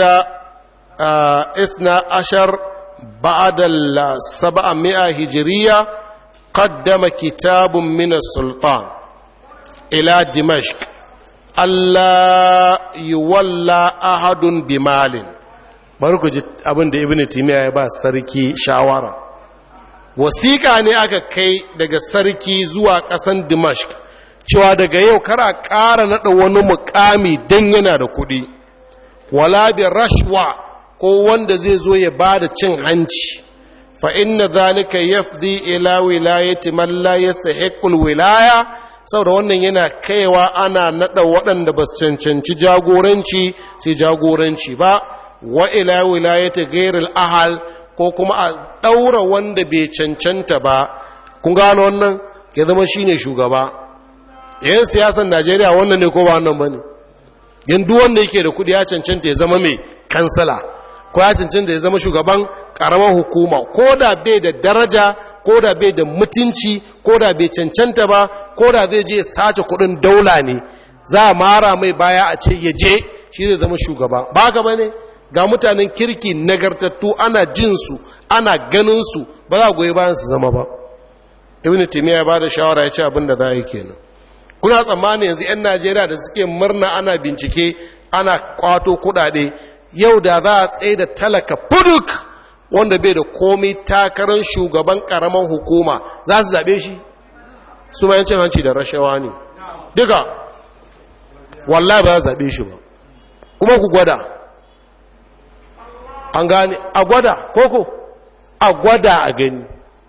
إثنى عشر بعد السبعمائة هجرية قدم كتاب من السلطان إلى دمشق ألا يولى أحد بمال barku ji abin da ibn timiya ya ba sarki shawara wasiƙa ne aka kai daga sarki zuwa ƙasan dimashq cewa daga yau kara ƙara naɗa wani mukami don yana da kuɗi wala bi rashwa ko wanda zai zo ya ba da cin hanci fa inna zalika yafdi ila wilayati man la yastahiqul wilaya saboda wannan yana kaiwa ana nada waɗanda ba su cancanci jagoranci sai jagoranci ba wa ila wilayati ghairil ahal ko kuma a ɗaura wanda bai cancanta ba kun gano wannan ya zama shine shugaba yan siyasan najeriya wannan ne ko ba wannan ba ne yanzu wanda yake da kudi ya cancanta ya zama mai kansala ko ya cancanta ya zama shugaban karamar hukuma ko da bai da daraja ko da bai da mutunci ko da bai cancanta ba ko da zai je sace kudin daula ne za a mara mai baya a ce ya je shi zai zama shugaba ba ka ba ne ga mutanen kirki nagartattu ana jinsu ana ganinsu ba za a goyi bayan su zama ba ibn timiya ya ba da shawara ya ce abin da za a yi kenan kuna tsammani yanzu 'yan najeriya da suke murna ana bincike ana kwato kudade yau da za a tsaye da talaka fuduk wanda bai da komai takarar shugaban karaman hukuma za su zaɓe shi su ma yancin hanci da rashawa ne duka wallahi ba za zaɓe shi ba kuma ku gwada an gane a gwada koko a gwada a gani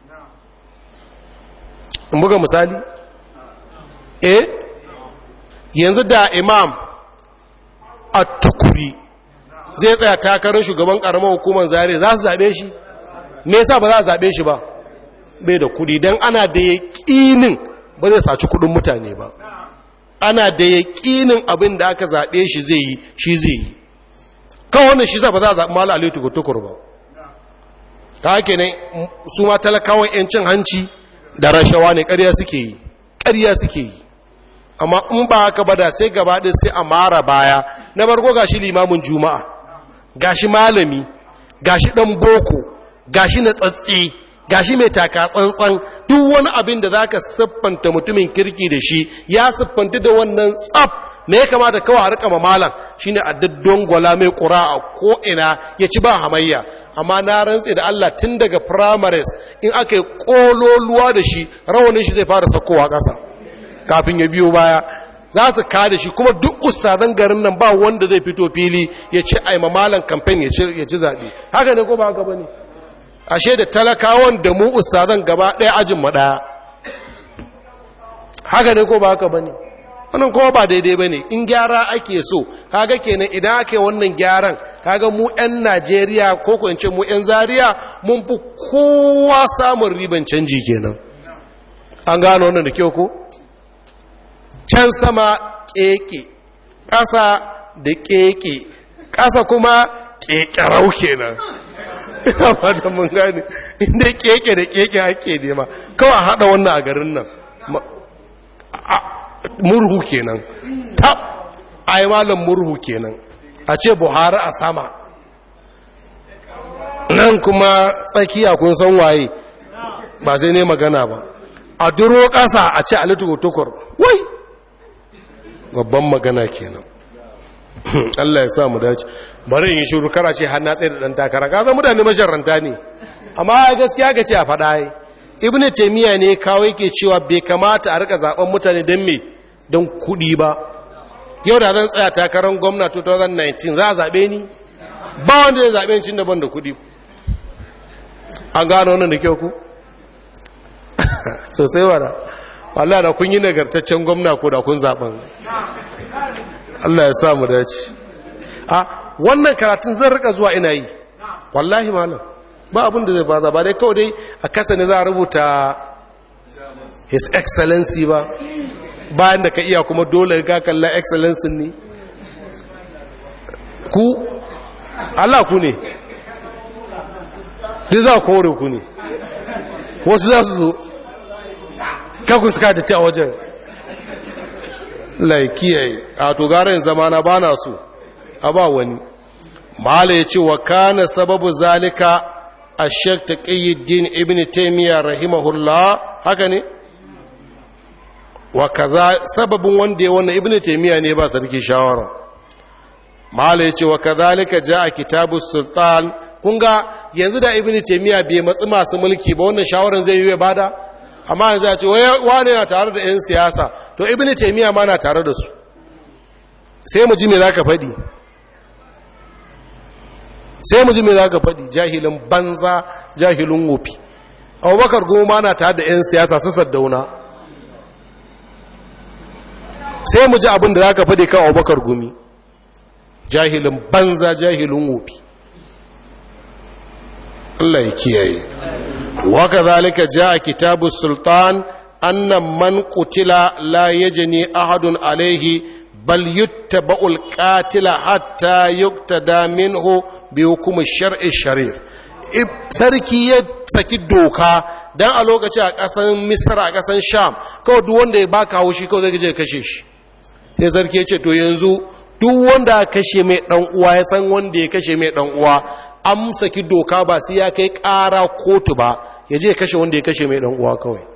in buga misali eh yanzu da imam a tukuri zai tsaya takarar shugaban karamar hukumar zare za su zaɓe shi me yasa ba za a zaɓe shi ba bai da kudi don ana da yaƙinin ba zai saci kudin mutane ba ana da yaƙinin abin da aka zaɓe shi zai yi shi zai yi kan wannan shi za ba za a zaɓi mala aliyu tukur ba ta hake ne su ma talakawan 'yancin hanci da rashawa ne ƙarya suke yi ƙarya suke yi amma in ba haka ba da sai gaba ɗin sai a mara baya na farko gashi limamin juma'a gashi malami gashi ɗan boko gashi na tsatsi gashi mai taka tsantsan duk wani abin da zaka siffanta mutumin kirki da shi ya siffanta da wannan tsaf me ya kamata kawai a rika malam shine a daddon gwala mai ƙura a ko'ina ya ci ba hamayya amma na rantse da Allah tun daga primaries in aka yi ƙololuwa da shi rawanin shi zai fara saukowa ƙasa kafin ya biyo baya za su kada shi kuma duk ustazan garin nan ba wanda zai fito fili ya ce ai mamalan kamfen ya ci zaɓe haka ne ko ba haka ba ne ashe da talakawan da mu ustazan gaba ɗaya ajin mu ɗaya haka ne ko ba haka ba ne wannan kuma ba daidai ba ne in gyara ake so kaga kenan idan ake wannan gyaran kaga mu 'yan najeriya ko ko in ce mu 'yan zaria mun fi kowa samun riban canji kenan an gano wannan da kyau ko can sama keke ƙasa da keke ƙasa kuma kekerau kenan ina fata mun gane inda keke da keke ake nema kawai haɗa wannan a garin nan murhu kenan tab ai malam murhu kenan a ce buhari a sama nan kuma tsakiya kun san waye ba sai ne magana ba a duro ƙasa a ce alitu tukur wai babban magana kenan Allah ya sa mu dace bari in shiru kara ce har na tsaye da dan takara ka zama mutane masharranta ne amma gaskiya ga ce a faɗa yi ibnu taymiya ne kawo yake cewa bai kamata a rika zaben mutane don me don kuɗi ba yau da zan tsaya takarar gwamna 2019 za a zaɓe ni ba wanda ya zaɓe cin daban da kuɗi an gano wannan da kyau ku sosai wada wallah da kun yi nagartaccen gwamna ko da kun zaɓen Allah ya sa mu dace a wannan karatun zan rika zuwa ina yi wallahi malam ba abin da zai baza ba dai kawai dai a kasa ne za a rubuta his excellency ba bayan da ka iya kuma dole ka kalla excellency ne ku Allah ku ne duk za kore ku ne wasu za su zo kakku suka da ta wajen laikiyayi a to garin zamana ba na so a ba wani mala ya ce wa kana sababu zalika a shek ta ƙayyadin ibn taimiyya rahimahullah haka ne wa kaza sababin wanda ya wannan ibn taimiyya ne ba sarki shawara mala ya ce wa kazalika ja a kitabu sultan kunga yanzu da ibn taimiyya bai matsi masu mulki ba wannan shawaran zai yi ya bada amma yanzu ya ce wane na tare da 'yan siyasa to ibn taimiyya ma na tare da su sai mu ji me za ka faɗi sai mu ji me za ka faɗi jahilin banza jahilin wofi abubakar goma na tare da 'yan siyasa su saddauna sai mu ji abin da za ka faɗi kan abubakar gumi jahilin banza jahilin wofi Allah ya kiyaye waka zalika ja kitabu sultan annan man qutila la yajni ahadun alaihi bal yuttaba'ul qatila hatta yuktada minhu bi hukm shar'i sharif sarki ya saki doka dan a lokaci a kasan misra a kasan sham kawai duk wanda ya baka haushi kawai zai je kashe shi sai sarki ya ce to yanzu duk wanda ya kashe mai dan uwa ya san wanda ya kashe mai dan uwa an saki doka ba sai ya kai ƙara kotu ba ya je kashe wanda ya kashe mai dan uwa kawai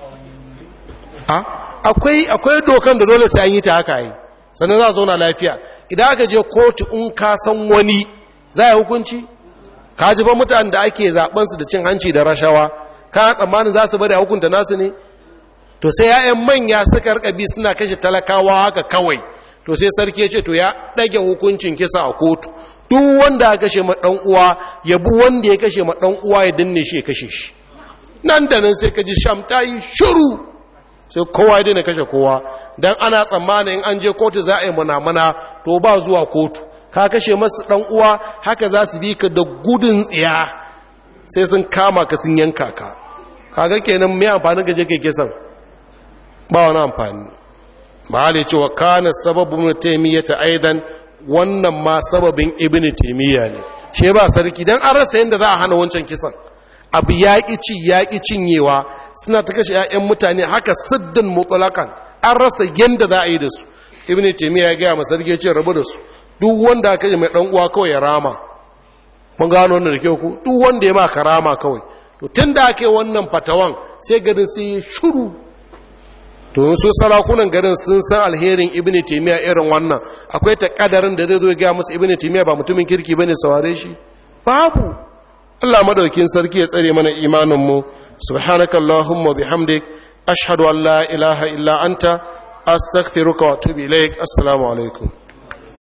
akwai akwai dokan da dole sai an yi ta haka yi sannan za a zauna lafiya idan aka je kotu in ka san wani za a hukunci ka ji ba mutane da ake zaben su da cin hanci da rashawa ka tsammanin za su bari a hukunta nasu ne to sai ya'yan manya suka rika bi suna kashe talakawa haka kawai to sai sarki ya ce to ya ɗage hukuncin kisa a kotu duk wanda ya kashe ma ɗan uwa ya bi wanda ya kashe ma ɗan uwa ya danne shi ya kashe shi nan da nan sai ka ji sham ta yi shiru sai kowa ya daina kashe kowa don ana tsammanin an je kotu za a yi mana to ba zuwa kotu ka kashe masu ɗan uwa haka za su bi ka da gudun tsiya sai sun kama ka sun yanka ka kaga kenan mai amfanin gaje kai kisan ba wani amfani mahali cewa kana sababin taimiyya ta aidan wannan ma sababin ibn taimiyya ne shi ba sarki don an rasa yadda za a hana wancan kisan abu yaƙi ci yaƙi cinyewa suna ta kashe 'ya'yan mutane haka siddin mutulakan an rasa yadda za a yi da su ibn taimiyya ya gaya masarki ya ce rabu da su duk wanda aka yi mai ɗan uwa kawai ya rama mun gano wannan da kyau ku duk wanda ya ma ka rama kawai to tun da aka yi wannan fatawan sai garin sai ya shuru to su sarakunan garin sun san alherin ibn taymiya irin wannan akwai ta kadarin da zai zo ga musu ibn taymiya ba mutumin kirki bane saware shi babu Allah madaukin sarki ya tsare mana imanin mu subhanakallahumma bihamdik ashhadu an la ilaha illa anta astaghfiruka wa atubu ilaik assalamu alaikum